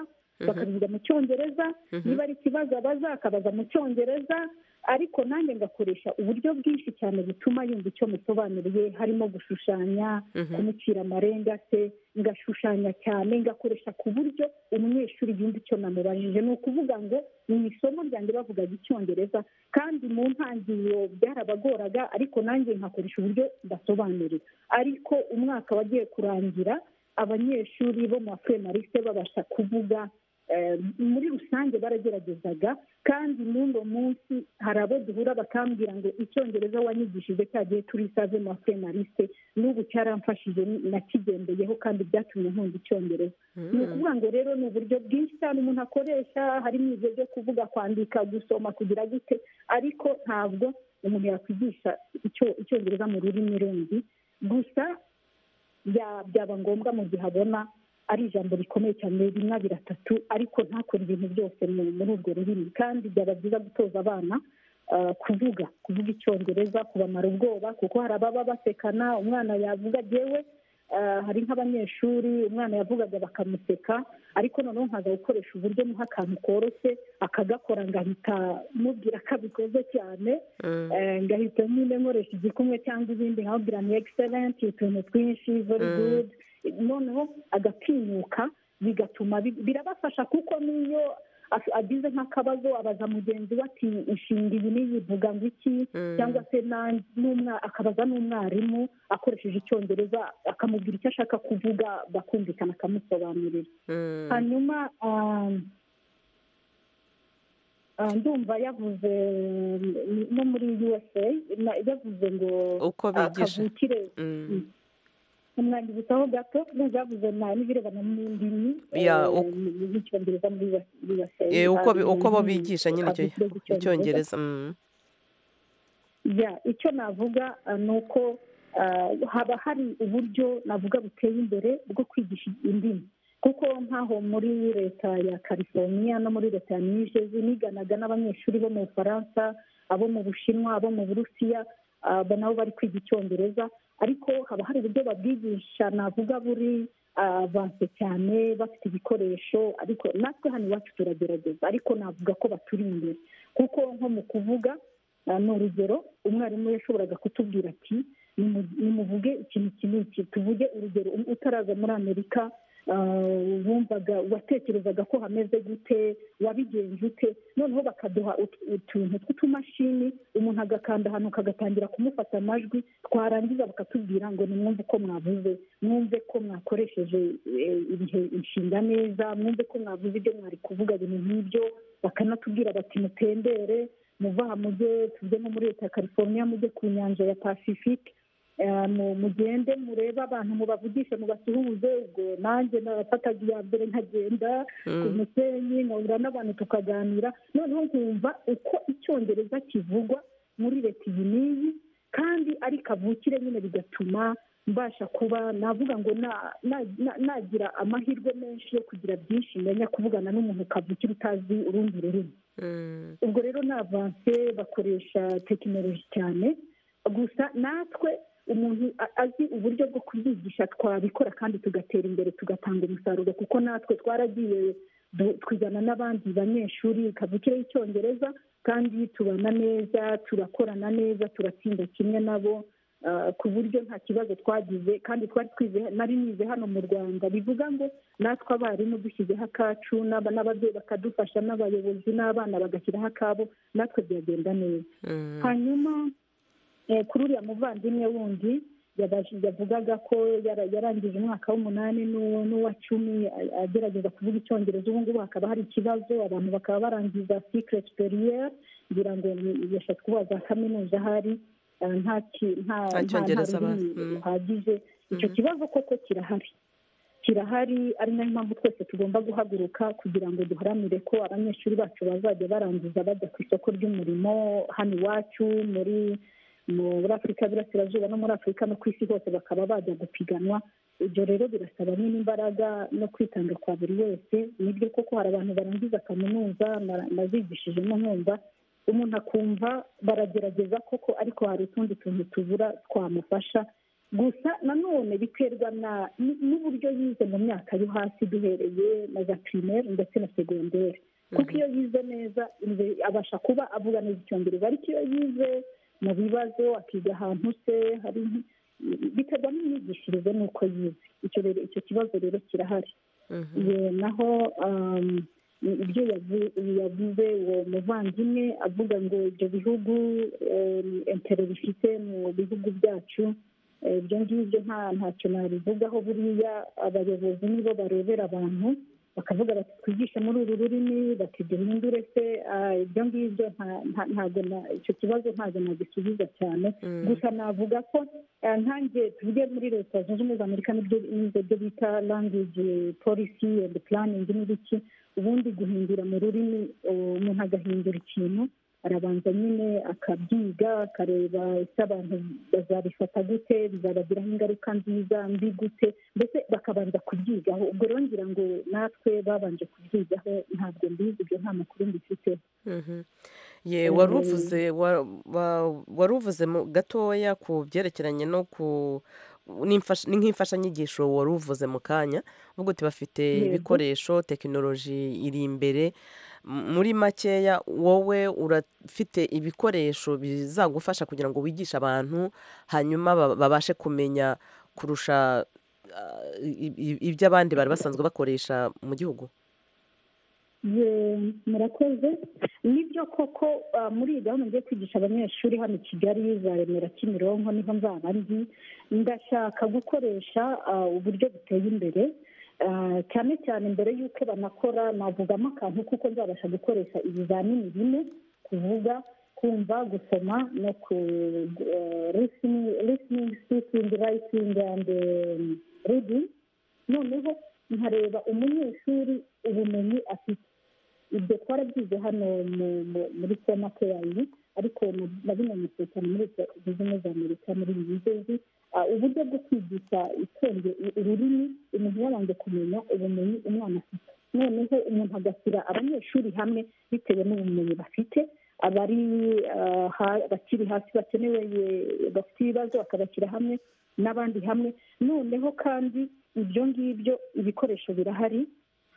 S9: bakabivuga mu cyongereza
S13: Mhm.
S9: niba ari ikibazo abaza akabaza mu cyongereza ariko nanjye ngakoresha uburyo bwinshi cyane butuma yumva icyo musobanuriye harimo gushushanya
S13: Mhm.
S9: kumucira amarenga se ngashushanya cyane ngakoresha ku buryo umunyeshuri yumva icyo namubajije ni ukuvuga ngo mu isomo ryanjye bavugaga icyongereza kandi mu ntangiriro byarabagoraga ariko nanjye nkakoresha uburyo ndasobanurira ariko umwaka wagiye kurangira abanyeshuri bo mu wa marise babasha kuvuga muri rusange barageragezaga kandi n'uno munsi hari abo duhura bakambwira ngo icyongereza wanyigishije cyagiye turi save mafure marise n'ubu cyaramfashije nakigendeyeho kandi byatumye nkunda icyongereza ni ukuvuga ngo rero ni uburyo bwinshi cyane umuntu akoresha harimo ibyo byo kuvuga kwandika gusoma kugira gute ariko ntabwo umuntu yakwigisha icyongereza mu rurimi rundi gusa byaba ngombwa mu gihe abona ari ijambo rikomeye cyane rimwe abiri atatu ariko ntakore ibintu byose muri urwo rurimi kandi byaba byiza gutoza abana kuvuga kuvuga icyongereza kubamara ubwoba kuko hari ababa basekana umwana yavuga agewe hari nk'abanyeshuri umwana yavugaga bakamuseka ariko noneho nkaza gukoresha uburyo muha akantu koroshye akagakora ngahita mubwira ko abikoze cyane ngahita nyine nkoresha igikumwe cyangwa ibindi nkabwira ni egiserenti utuntu twinshi veri gudu noneho agatinyuka bigatuma birabafasha kuko n'iyo agize nk'akabazo abaza mugenzi we ati inshinga iyi niyi ivuga ngo iki cyangwa se akabaza n'umwarimu akoresheje icyongereza akamubwira icyo ashaka kuvuga bakumvikana akamusobanurira hanyuma ndumva yavuze no muri usa yavuze ngo kavukire umwandibutsaho gato ntuzavuze na n'ibirebana n'indimi y'icyongereza muri usa
S1: uko bo bigisha nyine icyongereza
S9: icyo navuga ni uko haba hari uburyo navuga buteye imbere bwo kwigisha indimi kuko nk'aho muri leta ya california no muri leta ya nijezi niganaga n'abanyeshuri bo mu bufaransa abo mu bushinwa abo mu burusiya aba nabo bari kwiga icyongereza ariko haba hari uburyo babwigisha navuga buri avanse cyane bafite ibikoresho ariko natwe hano iwacu turagerageza ariko navuga ko baturi imbere kuko nko mu kuvuga ni urugero umwarimu yashoboraga kutubwira ati nimuvuge ikintu iki n'iki tuvuge urugero utaraza muri amerika bumvaga watekerezaga ko hameze gute wabigenje ute noneho bakaduha utuntu tw'utumashini umuntu agakanda ahantu kagatangira kumufata amajwi twarangiza bakatubwira ngo nimwumve ko mwavuze mwumve ko mwakoresheje ibihe inshinga neza mwumve ko mwavuze ibyo mwari kuvuga ibintu nk'ibyo bakanatubwira bati mutembere muva aha mujye tujye nko muri leta ya california mujye ku nyanja ya pacifique mugende murebe abantu mubavugishe mubasuhuze ubwo nanjye nabafataga iya mbere nkagenda ku musenyi nkahura n'abantu tukaganira noneho nkumva uko icyongereza kivugwa muri leta iyi n'iyi kandi ari kavukire nyine bigatuma mbasha kuba navuga ngo nagira amahirwe menshi yo kugira byinshi menya kuvugana n'umuntu kavukire utazi urundi rurimi ubwo rero ni avanse bakoresha tekinoloji cyane gusa natwe umuntu azi uburyo bwo kubyigisha twabikora kandi tugatera imbere tugatanga umusaruro kuko natwe twaragiye twigana n'abandi banyeshuri kavukire y'icyongereza kandi tubana neza turakorana neza turatsinda kimwe nabo ku buryo nta kibazo twagize kandi twari twize nari nize hano mu rwanda bivuga ngo natwe abarimu dushyizeho akacu n'ababyeyi bakadufasha n'abayobozi n'abana bagashyiraho akabo natwe byagenda neza hanyuma kuri uriya muvandimwe wundi yavugaga ko yarangije umwaka w'umunani n'uwa cumi agerageza kuvuga icyongereza ubu ngubu hakaba hari ikibazo abantu bakaba barangiza sikireti periyeri ngira ngo yashatse kubaza kaminuza ahari nta
S1: cyongereza
S9: ruhagije icyo kibazo koko kirahari kirahari ari nayo mpamvu twese tugomba guhaguruka kugira ngo duharanire ko abanyeshuri bacu bazajya barangiza bajya ku isoko ry'umurimo hano iwacu muri muri afurika y'uburasirazuba no muri afurika no ku isi hose bakaba bajya gupiganwa ibyo rero birasaba nyine imbaraga no kwitanga kwa buri wese nibyo koko hari abantu barangiza kaminuza nazigishijemo nkumva umuntu akumva baragerageza koko ariko hari utundi tuntu tubura twamufasha gusa nanone biterwa n'uburyo yize mu myaka yo hasi duhereye na za pirimeri ndetse na segonderi kuko iyo yize neza abasha kuba avuga neza icyongereza ariko iyo yize mu bibazo akiga ahantu se hari biterwa n'imyigishirize n'uko yize icyo rero icyo kibazo rero kirahari naho ibyo yavuze uwo muvandimwe avuga ngo ibyo bihugu entero bifite mu bihugu byacu ibyo ngibyo ntacyo nabivugaho buriya abayobozi nibo barebera abantu bakavuga bati twigishe muri uru rurimi bati duhindure se ah, ibyo ngibyo nta- nta- ntabwo na- icyo kibazo ntabwo nagisubiza cyane gusa navuga ko ah, nkanjye tuvuge muri leta zunze ubumwe za amerika n'ibyo- n'ibyo byo bita language policy and planning n'ibiki ubundi guhindura mu rurimi eh, umuntu agahindura ikintu arabanza nyine akabyiga akareba ese abantu bazabifata gute bizabagiraho ingaruka nziza mbi gute mbese bakabanza kubyigaho ubwo rero ngira ngo natwe babanje kubyigaho ntabwo mbizi ibyo nta makuru mbifiteho
S1: Mhm. ye wari uvuze wa- wa- wari uvuze mu- gatoya ku byerekeranye no ku n'imfash- ni nk'imfashanyigisho wari uvuze mu kanya uvuga uti bafite
S13: Yego.
S1: ibikoresho tekinoloji iri imbere M- muri makeya wowe urafite ibikoresho bizagufasha kugira ngo wigishe abantu hanyuma ba- babashe kumenya kurusha ah, i- i- ibyo abandi bari basanzwe bakoresha mu gihugu
S9: Ye- murakoze nibyo koko ah, muri iyi gahunda ngiye kwigisha abanyeshuri hano i kigali za remera kimironko niho nzaba ndi ndashaka gukoresha ah, uburyo buteye imbere Ah, cyane cyane mbere y'uko banakora navugamo akantu kuko nzabasha gukoresha ibizamini bine kuvuga kumva gusoma no ku listening speaking writing and um, reading noneho nkareba umunyeshuri ubumenyi afite ibyo twarabyize hano mu- mu- muri sena keyayi ariko na- nabimenyekanye cyane muri leta zunze ubumwe za amerika muri iyi misozi Ah, uburyo bwo kwigisha itonde ururimi umuntu yabanje kumenya ubumenyi umwana afite noneho umuntu agashyira abanyeshuri hamwe bitewe n'ubumenyi bafite abari ah, ha- bakiri hasi bakenewe ye- bafite ibibazo bakabashyira hamwe n'abandi hamwe noneho kandi ibyo ngibyo ibikoresho birahari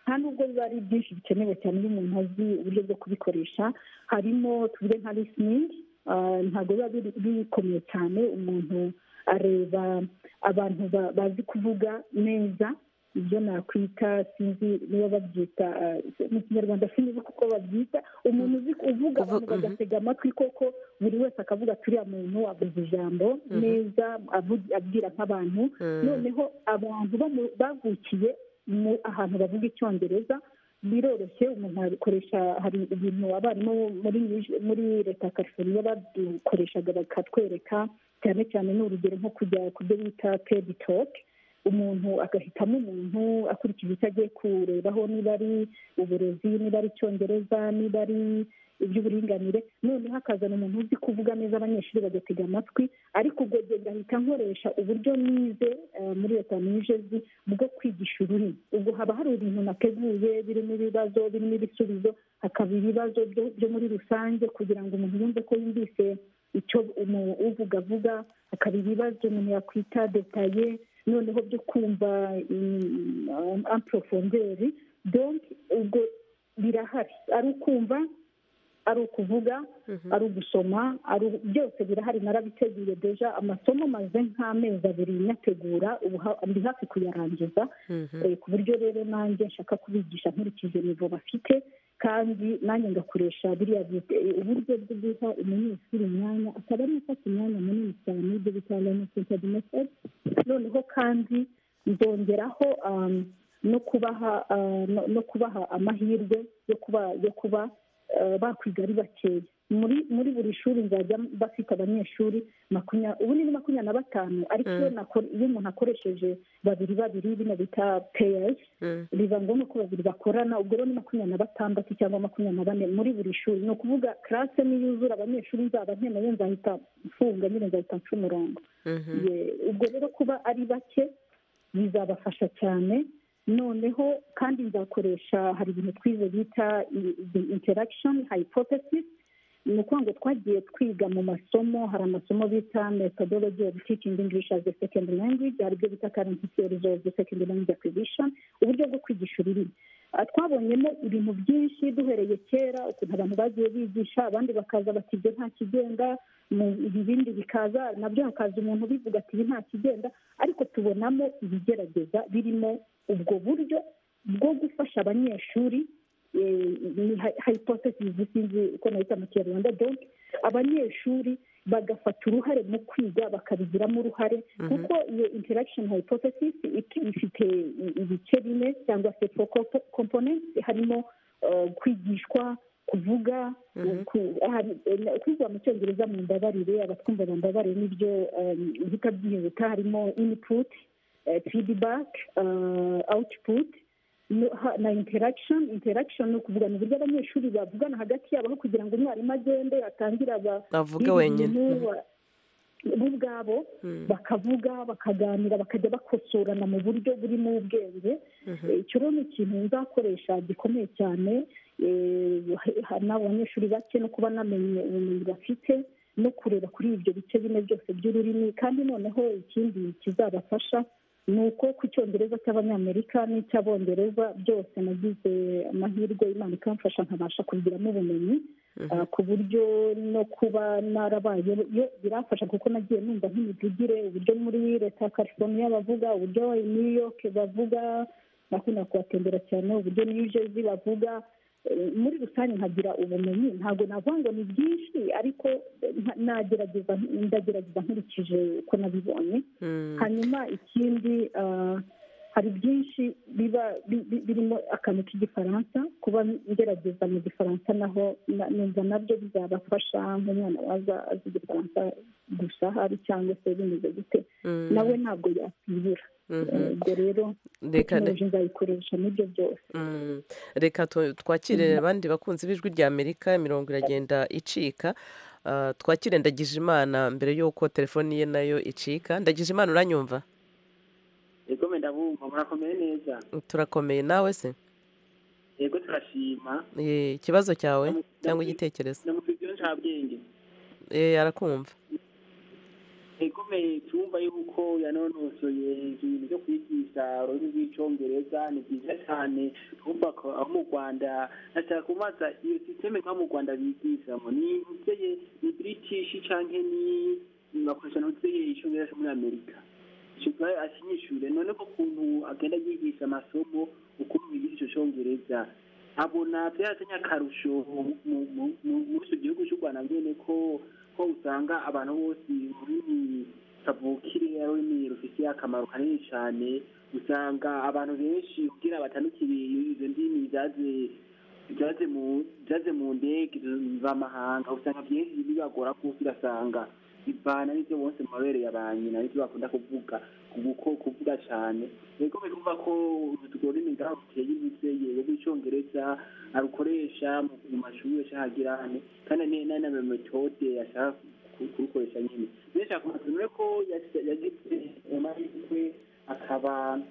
S9: nta nubwo biba ari byinshi bikenewe cyane iyo umuntu azi uburyo bwo kubikoresha harimo tuvuge nka listeningi ah, ntabwo biba biri- bikomeye cyane umuntu areba abantu ba- bazi kuvuga neza ibyo nakwita sinzi niba babyita ah, mu kinyarwanda sinzi kuko babyita umuntu uzi uvuga abantu bagatega amatwi koko buri wese akavuga turiya muntu avuze ijambo
S13: Mhm.
S9: neza avu- abwira nk'abantu
S13: Mm.
S9: noneho abantu bo mu- bavukiye mu ahantu bavuga icyongereza biroroshye umuntu akoresha hari ibintu abarimu muri muri leta ya california badukoreshaga bakatwereka cyane cyane ni urugero nko kujya ku byo bita pedi toke umuntu agahitamo umuntu akurikije icyo agiye kurebaho niba ari uburezi niba ari icyongereza niba ari iby'uburinganire noneho hakazana umuntu uzi kuvuga neza abanyeshuri bagatega amatwi ariko ubwo gihe ngahita nkoresha uburyo nize eh, muri leta nijezi bwo kwigisha ururimi ubwo haba hari ibintu nateguye birimo ibibazo birimo ibisubizo hakaba ibibazo byo byo muri rusange kugira ngo umuntu yumve ko yumvise icyo umu- uvuga avuga hakaba ibibazo umuntu yakwita detaye noneho byo kumva amporofonderi donke ubwo birahari ari ukumva ari ukuvuga ari ugusoma ari u- byose birahari narabiteguye deja amasomo maze nk'amezi abiri nyategura ubu ha- ndi hafi kuyarangiza Eh, ku buryo rero nanjye nshaka kubigisha nkurikije nivo bafite kandi nanjye ngakoresha biriya bite- eh, uburyo bwo guha umunyeshuri umwanya akaba ari gufata umwanya munini cyane ibyo bita learning method noneho kandi nzongeraho um, no kubaha uh, no- no kubaha amahirwe yo kuba yo kuba uh, bakwiga ari bakeya muri muri buri shuri nzajya bafite abanyeshuri makumya- ubu ni makumyabiri na batanu ariko iyo
S13: Mm.
S9: nako- iyo umuntu akoresheje babiri babiri bino bita peyesi biba ngombwa ko babiri bakorana ubwo rero ni makumyabiri na batandatu cyangwa makumyabiri na bane muri buri shuri ni ukuvuga karase niyuzura abanyeshuri nzaba nkeneye nzahita mfunga nyine nzahita nca umurongo Ye- ubwo rero kuba ari bake bizabafasha cyane noneho kandi nzakoresha hari ibintu twize bita i- i- interaction hypothesis ni ukuvuga ngo twagiye twiga mu masomo hari amasomo bita methodology of teaching english as a second language hari ibyo bita currency theories of the second language acquisition uburyo bwo kwigisha ururimi Ah, twabonyemo ibintu byinshi duhereye kera ukuntu abantu bagiye bigisha abandi bakaza bati ibyo nta kigenga mu ibi bindi bikaza nabyo hakaza umuntu ubivuga ati ibi nta kigenda ariko tubonamo ibigerageza birimo ubwo buryo bwo gufasha abanyeshuri eh, ni hypothesis sinzi uko nahita mu kinyarwanda donc abanyeshuri bagafata uruhare mu kwiga bakabigiramo uruhare kuko iyo interaction hypothesis ifite ibice bine cyangwa se four compo- components harimo uh, kwigishwa kuvuga ku- hari- eh, kwiga mu cyongereza mu mbabarire abatwumva mu mbabarire n'ibyo bita byihuta harimo input eh, feedback eh, output no- ha- na interaction interaction ni ukuvuga ni uburyo abanyeshuri bavugana hagati yabo aho kugira ngo umwarimu agende atangire aba
S1: Bavuge
S9: biba
S1: wenyine.
S9: ibintu,
S1: Mhm.
S9: wa- bo ubwabo
S1: Mm.
S9: bakavuga bakaganira bakajya bakosorana mu buryo burimo ubwenge
S1: Mhm.
S9: Eh, icyo rero ni ikintu nzakoresha gikomeye cyane eh, ha- n'abo banyeshuri bake no kuba namenye ubumenyi bafite no kureba kuri ibyo bice bine byose by'ururimi kandi noneho ikindi kizabafasha ni uko ku cyongereza cy'abanyamerika n'icy'abongereza byose nagize amahirwe imana ikamfasha nkabasha kubigiramo ubumenyi Ah, ku buryo no kuba narabaye yo birafasha kuko nagiye numva nk'imivugire uburyo muri leta ya california bavuga uburyo i new york bavuga nakunda kubatembera cyane uburyo new jersey bavuga Eh, muri rusange nkagira ubumenyi ntabwo navuga ngo ni byinshi ariko eh, nka- nagerageza ndagerageza nkurikije uko nabibonye hanyuma ikindi ah, hari byinshi biba bi- bi- birimo akantu k'igifaransa kuba ngerageza mu gifaransa naho na- numva nabyo bizabafasha nk'umwana waza azi igifaransa gusa hari cyangwa se bimeze gute
S1: Mm.
S9: nawe ntabwo yakibura
S1: Mhm.
S9: Eh, ubwo rero
S1: Reka-
S9: tekinoloji nzayikoresha n'ibyo byose
S1: Mm. reka tu- twakire abandi bakunzi b'ijwi rya amerika imirongo iragenda icika Ah, twakire ndagije imana mbere y'uko telefoni ye nayo icika ndagije imana uranyumva
S8: yego menda bumva murakomeye neza
S1: turakomeye nawe se
S8: yego turashima
S1: Eh, ikibazo cyawe cyangwa igitekerezo
S8: namufitiye nta bwenge
S1: Eh, arakumva
S8: ikomeye tumva yuko yanonosoye ibintu byo kwigisha ururimi rw'icyongereza ni byiza cyane twumva ko abo mu rwanda ashaka kumaza iyo sisiteme nka mu rwanda bigishamo ni mubyeyi ni british cyangwa ni ni bakoresha n'ubyeyi icyongereza cyo muri amerika kiba akinyishure none ko ukuntu agenda yigisha amasomo ukuntu yigisha icyo cyongereza abona byaratanya akarusho mu- mu- mu- mu- muri icyo gihugu cy'u rwanda nyine ko ko usanga abantu bose ururimi kavukire ari ururimi rufitiye akamaro kanini cyane usanga abantu benshi kugira batandukire izo ndimi zaje zaje mu zaje mu ndege z'amahanga usanga byinshi bibagora kuko ugasanga bivana n'ibyo bose mu mabere ya ba nyina n'ibyo bakunda kuvuga kuko kuvuga cyane yego bikumva ko urwo rurimi ngaho ruteye imbere yewe rw'icyongereza arukoresha mu mu mashuri ahagira hano kandi ni- ni na metode ashaka ku- kurukoresha nyine benshi akumva ko yasi- yagize amahirwe akaba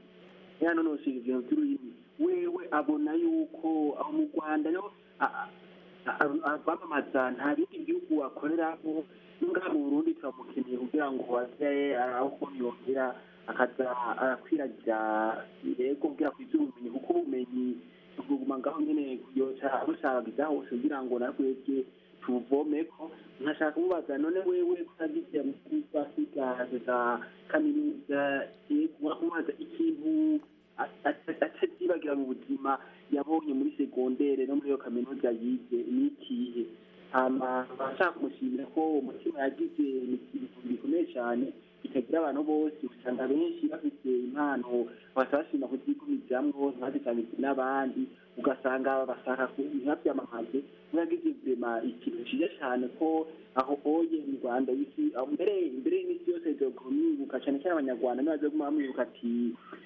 S8: yanonoshije ibintu by'ururimi wewe abona yuko aho mu rwanda no a- a- a- abamamaza nta bindi bihugu wakoreramo ngaha mu burundi turamukeneye kugira ngo aze aho ukuntu yongera akaza arakwiragira yego kugira ku iby'ubumenyi kuko ubumenyi tuguma ngaho nyine yoca abusabagiza hose kugira ngo natwebwe tubuvomeko nkashaka kumubaza none wewe kutagize mukuru asigaje za kaminuza yego kumubaza ikintu atazibagira mu buzima yabonye muri segondere no muri iyo kaminuza yize ni ikihe hama abashaka kumushimira ko umutima yagize ni ikintu gikomeye cyane bitagira abantu bose usanga benshi bafite impano batabashima kuzigumizamo ntibazitangirwe n'abandi ugasanga bashaka ku inka byamamaze mwagize ubuzima ikintu cyiza cyane ko aho hoye mu rwanda y'isi aho mbere imbere y'isi yose zoguma mwibuka cyane cyane abanyarwanda niba zoguma mwibuka ati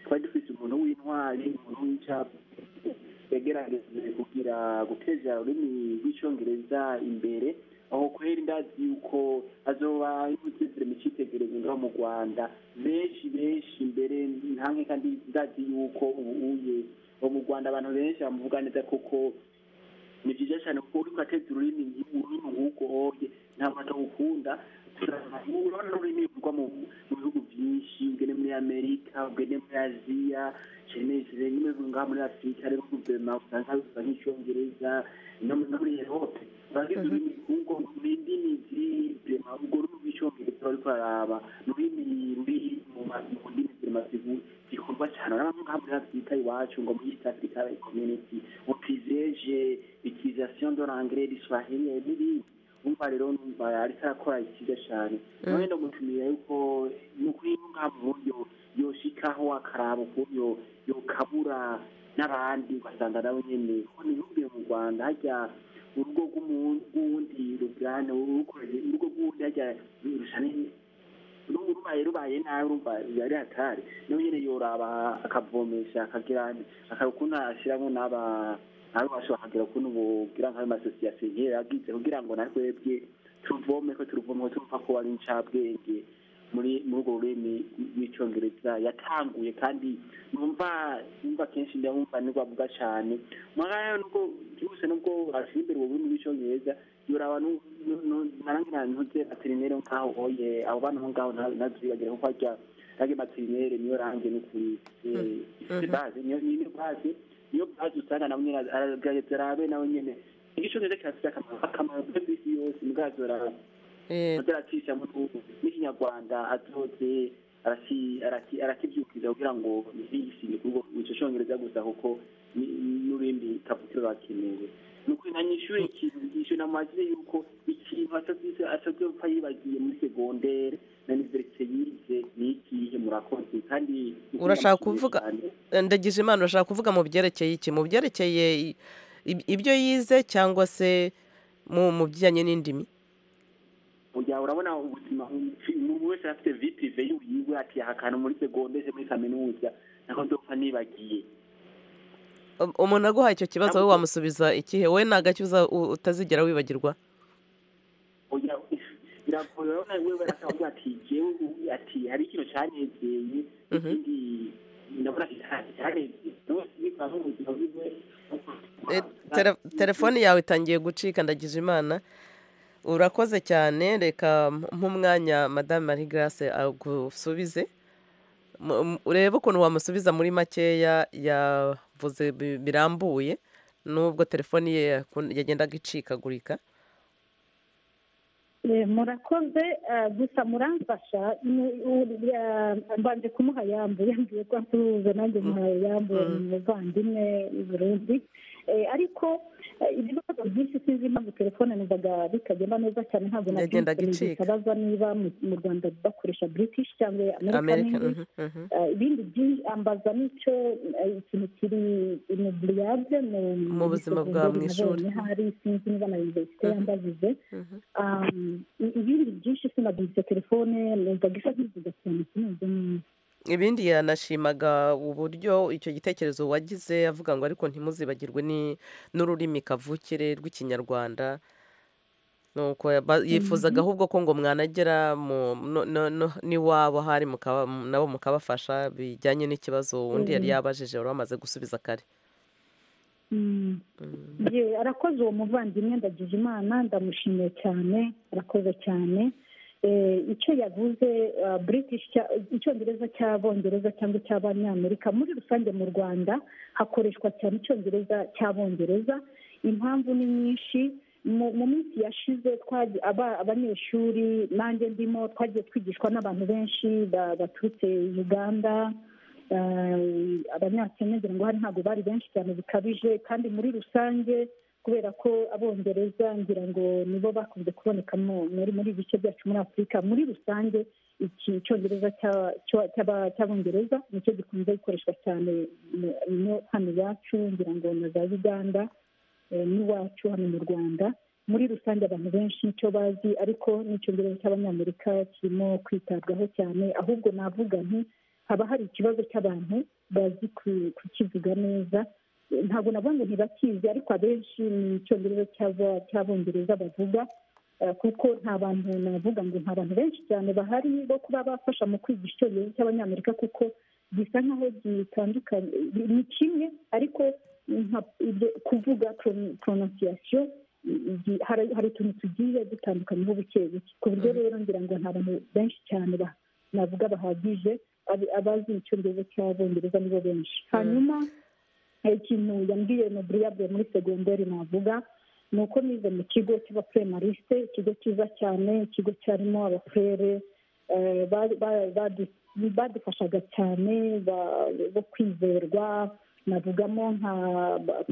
S8: twari dufite umuntu w'intwari umuntu w'icyapa yagerageje kugira guteza ururimi rw'icyongereza imbere aho kweri ndazi yuko azoba imutezere mu cyitegererezo ngaho mu rwanda benshi benshi mbere ntanke kandi ndazi yuko ubu uye ubu mu rwanda abantu benshi bamuvuga neza kuko ni byiza cyane kuko uriko ateza ururimi ururimi nk'uko hoye ntabwo atawukunda urabona ururimi ruvugwa mu mu bihugu byinshi ugende muri amerika ugende muri aziya cyeneje n'ibihugu ngaha muri afurika ariho guverinoma usanga bivuga nk'icyongereza no muri- no muri europe urabizi ururimi kuko ni indimi z'ibirema urwo rurimi rw'icyongereza bariko bararaba ni ururimi ruri mu ma- mu ndimi zirema zikorwa cyane urabona ngaha muri afurika iwacu ngo muri east africa community utizeje utilisation de l'anglais du swahili n'ibindi umva rero numva ariko arakora ikiza cyane nawe ndamutumiye yuko ni ukuri ngaha mu buryo yoshikaho akaraba ukuntu yokabura n'abandi ugasanga nawe nyine ko ntibubwiye mu rwanda hajya urugo rw'uwundi rugana urukoreye urugo rw'uwundi hajya rurusha n'ubu rubaye rubaye nabi urumva yari hatari nawe nyine yoraba akavomesha akagira akakuntu ashyiramo n'aba ntabwo bashobora kugira ukuntu bugira nk'ayo masosiyete yagize kugira ngo na twebwe turuvome ko turuvome ko turumva ko ari incabwenge muri muri urwo rurimi rw'icyongereza yatanguye kandi numva numva kenshi ndamumva nibwo avuga cyane mugabo nubwo byihuse nubwo ashyira imbere ubwo rurimi rw'icyongereza yoraba narangira ntuze materinere nkaho oye abo bana aho ngaho ntazibagira kuko ajya nange materinere niyo range n'ukuri ifite baze niyo baze niyo bazi usanga nawe nyine aragerageza arabe nawe nyine igicongereza kirafite akamaro akamaro kuri bisi yose ubwazo azaracishamo n'ikinyarwanda azoze arakibyukiriza kugira ngo biyisinge kuri icyo cyongereza gusa kuko n'urindi kavukiro bakenewe ni ukuri na nyishuri ikintu yishyura n'amazina yuko ikintu asabwe gupfa yibagiye muri segondere na iniverisite yize ni ikihe murakoze kandi
S1: urashaka kuvuga ndagize imana urashaka kuvuga mu byerekeye iki mu byerekeye ibyo yize cyangwa se mu bijyanye n'indimi
S8: kugira urabona ubuzima umuntu wese afite vipive yiwe ati aha kantu muri segondere muri kaminuza nako nzopfa nibagiye
S1: umuntu aguhaye icyo kibazo wowe wamusubiza ikihe wowe nta gake utazigera wibagirwa
S8: biragoye urabona wewe aravuga ati jewe ati hari ikintu cyanezeye ikindi ndabona cyanezeye
S1: telefone yawe itangiye gucika ndagize imana urakoze cyane reka nk'umwanya madame marie grace agusubize urebe ukuntu wamusubiza muri makeya yavuze birambuye n'ubwo telefoni ye yagendaga icikagurika
S9: murakoze gusa muramfasha mbanje kumuha yambuye yambwiye ko asuhuza nanjye muhaye yambuye mu muvandimwe i burundi ariko ibibazo byinshi sinzi impamvu telefone numvaga bitagenda neza cyane ntabwo nabisabaza niba mu rwanda bakoresha british cyangwa amerika ibindi byinshi ambaza n'icyo ikintu kiri mu buriyage
S1: mu buzima bwa mu ishuri
S9: hari sinzi niba na univerisite yambajije ibindi byinshi sinagurize telefone numvaga isa nk'ivuga cyane sinumva neza
S1: ibindi yanashimaga uburyo icyo gitekerezo wagize avuga ngo ariko ntimuzibagirwe n'ururimi kavukire rw'ikinyarwanda nuko yifuzaga ahubwo ko ngo mwanagera n'iwabo hari nabo mukabafasha bijyanye n'ikibazo undi yari yabajije wari wamaze gusubiza kare
S9: arakoze uwo muvandimwe ndagize imana ndamushimiye cyane arakoze cyane icyo yavuze british icyongereza cy'abongereza cyangwa icy'abanyamerika muri rusange mu rwanda hakoreshwa cyane icyongereza cy'abongereza impamvu ni nyinshi mu minsi yashize abanyeshuri nanjye ndimo twagiye twigishwa n'abantu benshi baturutse uganda abanyakenya ngira ngo hari ntabwo bari benshi cyane bikabije kandi muri rusange kubera ko abongereza ngira ngo nibo bakunze kuboneka muri muri ibice byacu muri afurika muri rusange iki cyongereza cy'abongereza nicyo gikunze gukoreshwa cyane hano iwacu ngira ngo na za uganda n'iwacu hano mu rwanda muri rusange abantu benshi nicyo bazi ariko n'icyongereza cy'abanyamerika kirimo kwitabwaho cyane ahubwo navuga nti haba hari ikibazo cy'abantu bazi kukivuga neza ntabwo nabonye ntibakizi ariko abenshi ni icyongereza cy'abongereza bavuga kuko nta bantu navuga ngo nta bantu benshi cyane bahari bo kuba bafasha mu kwigisha icyongereza cy'abanyamerika kuko gisa nkaho gitandukanye ni kimwe ariko kuvuga pronunciation hari utuntu tugiye dutandukanyeho buke buke ku buryo rero ngira ngo nta bantu benshi cyane navuga bahagije abazi icyongereza cy'abongereza nibo benshi hanyuma ikintu yambwiye noburiyabe muri segonderi navuga ni uko nize mu kigo cy'abapurimarisite ikigo cyiza cyane ikigo cyarimo abapurere badufashaga cyane bo kwizerwa navugamo nka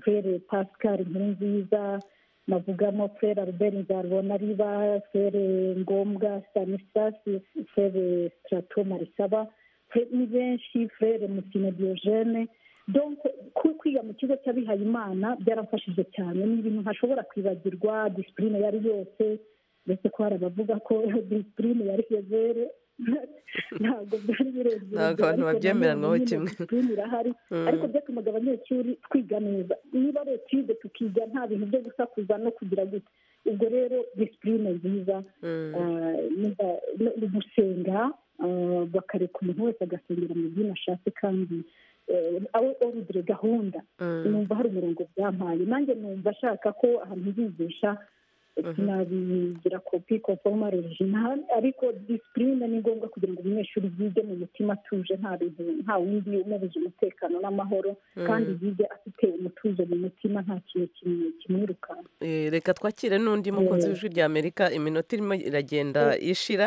S9: purere pascal nkurunziza navugamo furere albert nzarubona riba furere ngombwa stanislas furere strato marisaba ni benshi furere musine diogene kwiga mu kigo cy'abihaye imana byaramfashije cyane ni ibintu ntashobora kwibagirwa disipurine yari yose ndetse ko hari abavuga ko disipurine yari yezere ntabwo byari birenze
S1: Ntabwo abantu babyemeranwaho kimwe.
S9: disipurine irahari
S1: Mm.
S9: ariko byatumaga abanyeshuri twiga neza niba ari etude tukiga nta bintu byo gusakuza no kugira gute ubwo rero disipurine nziza Ah, nimba- no- no gusenga ah, bakareka umuntu wese agasengera mu dini ashatse kandi eh, awe orudire gahunda
S1: Mm.
S9: numva hari umurongo byampaye nanjye numva ashaka ko ahantu nzigisha sinabigira kopi konforoma regina ariko disipurine ni ngombwa kugira ngo umunyeshuri yige mu mutima atuje nta bintu nta wundi umubuze umutekano n'amahoro
S1: Mm.
S9: kandi yige afite umutuzo mu mutima nta kintu kimwe kimwirukanka
S1: Eh, reka twakire n'undi mukunzi w'ijwi rya amerika iminota irimo iragenda ishira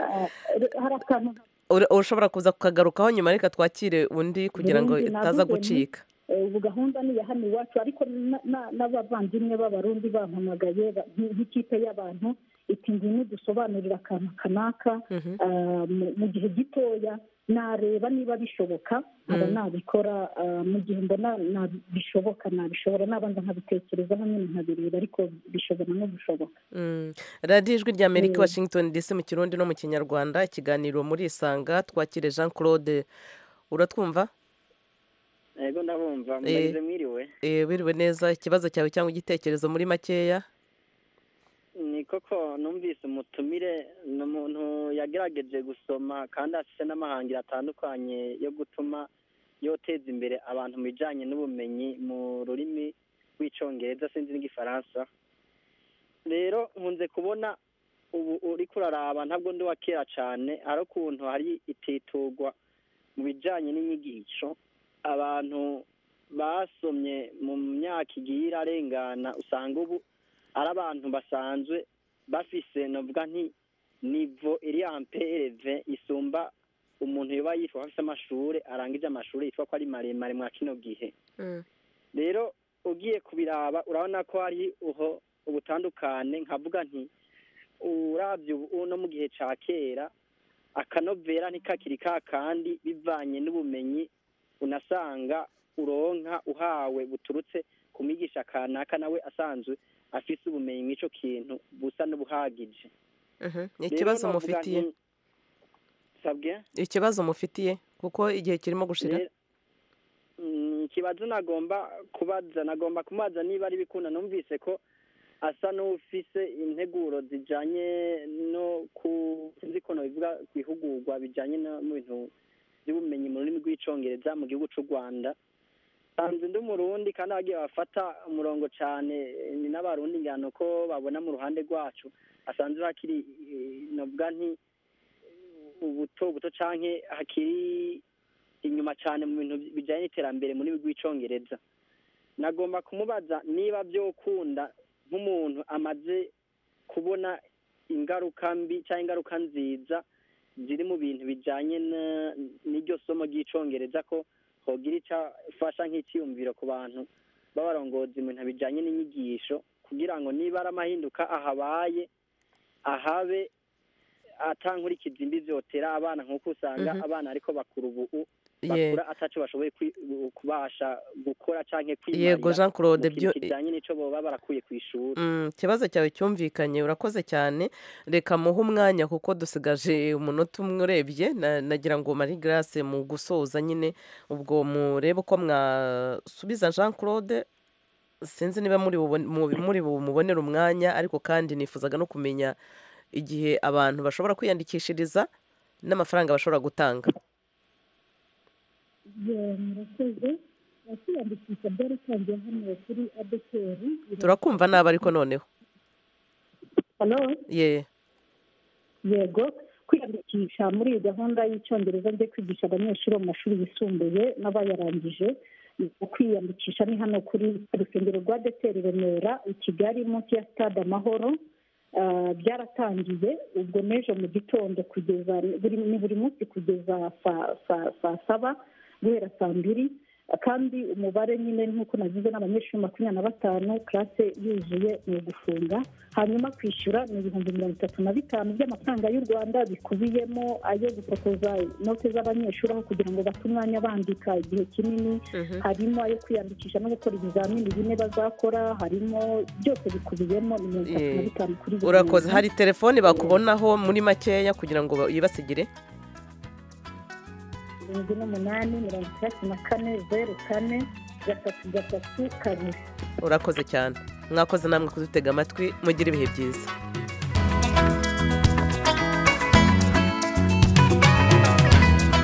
S9: hari akantu
S1: Ura- ushobora kuza kukagarukaho nyuma reka twakire undi kugira ngo
S9: Burundi
S1: itaza
S9: navuze nti,
S1: gucika
S9: eh, ubu gahunda ni iya hano iwacu ariko na- na- n'abavandimwe b'abarundi bampamagaye ba- nk- nk'ikipe y'abantu iti ngwino dusobanurire akantu kanaka ah, mu- mu gihe gitoya nareba niba bishoboka nkaba
S13: Mm.
S9: nabikora ah, mu gihe mbona na- bishoboka nabishobora nabanza nkabitekereza nyine nkabireba ariko bishobora no gushoboka
S1: Mm. radiyo ijwi rya amerika
S9: Mm.
S1: washington dc mu kirundi no mu kinyarwanda ikiganiro murisanga twakire jean claude uratwumva
S14: yego ndabumva
S1: Eh.
S14: muragize mwiriwe
S1: Eh, wiriwe neza ikibazo cyawe cyangwa igitekerezo muri makeya
S14: ni koko numvise umutumire ni umuntu yagerageje gusoma kandi afite n'amahangira atandukanye yo gutuma yoteza imbere abantu mu bijyanye n'ubumenyi mu rurimi rw'icyongereza sinzi n'igifaransa rero nkunze kubona ubu uri kuraraba ntabwo ndi uwa kera cyane ari ukuntu hari ititugwa mu bijyanye n'inyigisho abantu basomye mu myaka igiye irarengana usanga ubu ari abantu basanzwe bafise navuga nti nivo iri ampereve isumba umuntu yoba yitwa ko afite amashuri arangije amashuri yitwa ko ari maremare mwa kino gihe rero ugiye kubiraba urabona ko hari uho ubutandukane nkavuga nti urabye ubu uno mu gihe ca kera akanovera ntikakiri ka kandi bivanye n'ubumenyi unasanga uronka uhawe buturutse ku migisha kanaka nawe asanzwe afise ubumenyi mw'ico kintu busa n'ubuhagije
S1: Mhm.
S14: Rero
S1: ikibazo
S14: novuga
S1: mufitiye
S14: nti- sabwe
S1: ikibazo mufitiye kuko igihe kirimo gushira
S14: Rero- Mm, ikibazo nagomba kubaza nagomba kumaza niba ari bikunda numvise ko asa n'ufise integuro zijanye no ku sinzi ko nobivuga ku ihugurwa bijanye no mu bintu by'ubumenyi mu rurimi rw'icongereza mu gihugu c'u rwanda sanze ndi umurundi kandi abagiye bafata umurongo cane eh, ni n'abarundi ngano ko babona mu ruhande rwacu asanze hakiri eh, novuga nti eh, ubuto buto canke hakiri inyuma cyane mu bintu bijyanye n'iterambere muri rw'icyongereza nagomba kumubaza niba byokunda nk'umuntu amaze kubona ingaruka mbi cyangwa ingaruka nziza ziri mu bintu bijyanye na- n'iryo somo ry'icyongereza ko hogira icyo afasha nk'icyiyumviro ku bantu b'abarongozi mu bintu bijyanye n'inyigisho kugira ngo niba ari amahinduka ahabaye ahabe atankurikiza imbi zotera abana nk'uko usanga
S1: Mhm.
S14: abana ariko bakura ubu
S1: Ye.
S14: bakura ataco bashoboye kwi- kubasha gukora canke kwimarira
S1: Yego, Jean Claude,
S14: mu kintu
S1: byo-
S14: kijanye n'ico boba barakuye kw'ishuri
S1: Mm, ikibazo cyawe cyumvikanye urakoze cyane reka muhe umwanya kuko dusigaje umunota umwe urebye na- nagira ngo mari garase mu gusoza nyine ubwo murebe uko mwasubiza jean claude sinzi niba muri bubone- mu- muri bumubonere umwanya ariko kandi nifuzaga no kumenya igihe abantu bashobora kwiyandikishiriza n'amafaranga bashobora gutanga
S9: Yeah, murakoze kwiyandikisha byaratangiye hano kuri adeperi
S1: turakumva nabi ariko noneho
S9: hano
S1: ye
S9: yego kwiyandikisha muri iyi gahunda y'icyongereza ryo kwigisha abanyeshuri bo mu mashuri yisumbuye n'abayarangije kwiyandikisha ni hano kuri urusengero rwa deteri remera i kigali munsi ya stade amahoro Ah, byaratangiye ubwo n'ejo mu gitondo kugeza buri- ni buri munsi kugeza saa sa- saa saba guhera saa mbiri kandi umubare nyine nk'uko nagize n'abanyeshuri makumyabiri na batanu karase yuzuye ni ugufunga hanyuma kwishyura ni ibihumbi mirongo itatu na bitanu by'amafaranga y'u rwanda bikubiyemo ayo gufotoza inote z'abanyeshuri aho kugira ngo bate umwanya bandika igihe kinini harimo ayo kwiyandikisha no gukora ibizamini bine bazakora harimo byose bikubiyemo ni mirongo itatu na bitanu kuri buri
S1: urakoze
S9: muntu.
S1: hari telefoni bakubonaho muri makeya kugira ngo yibasigire
S9: irindwi n'umunani mirongo itandatu na kane zeru kane gatatu gatatu kabiri
S1: urakoze cyane mwakoze namwe kudutega amatwi mugire ibihe byiza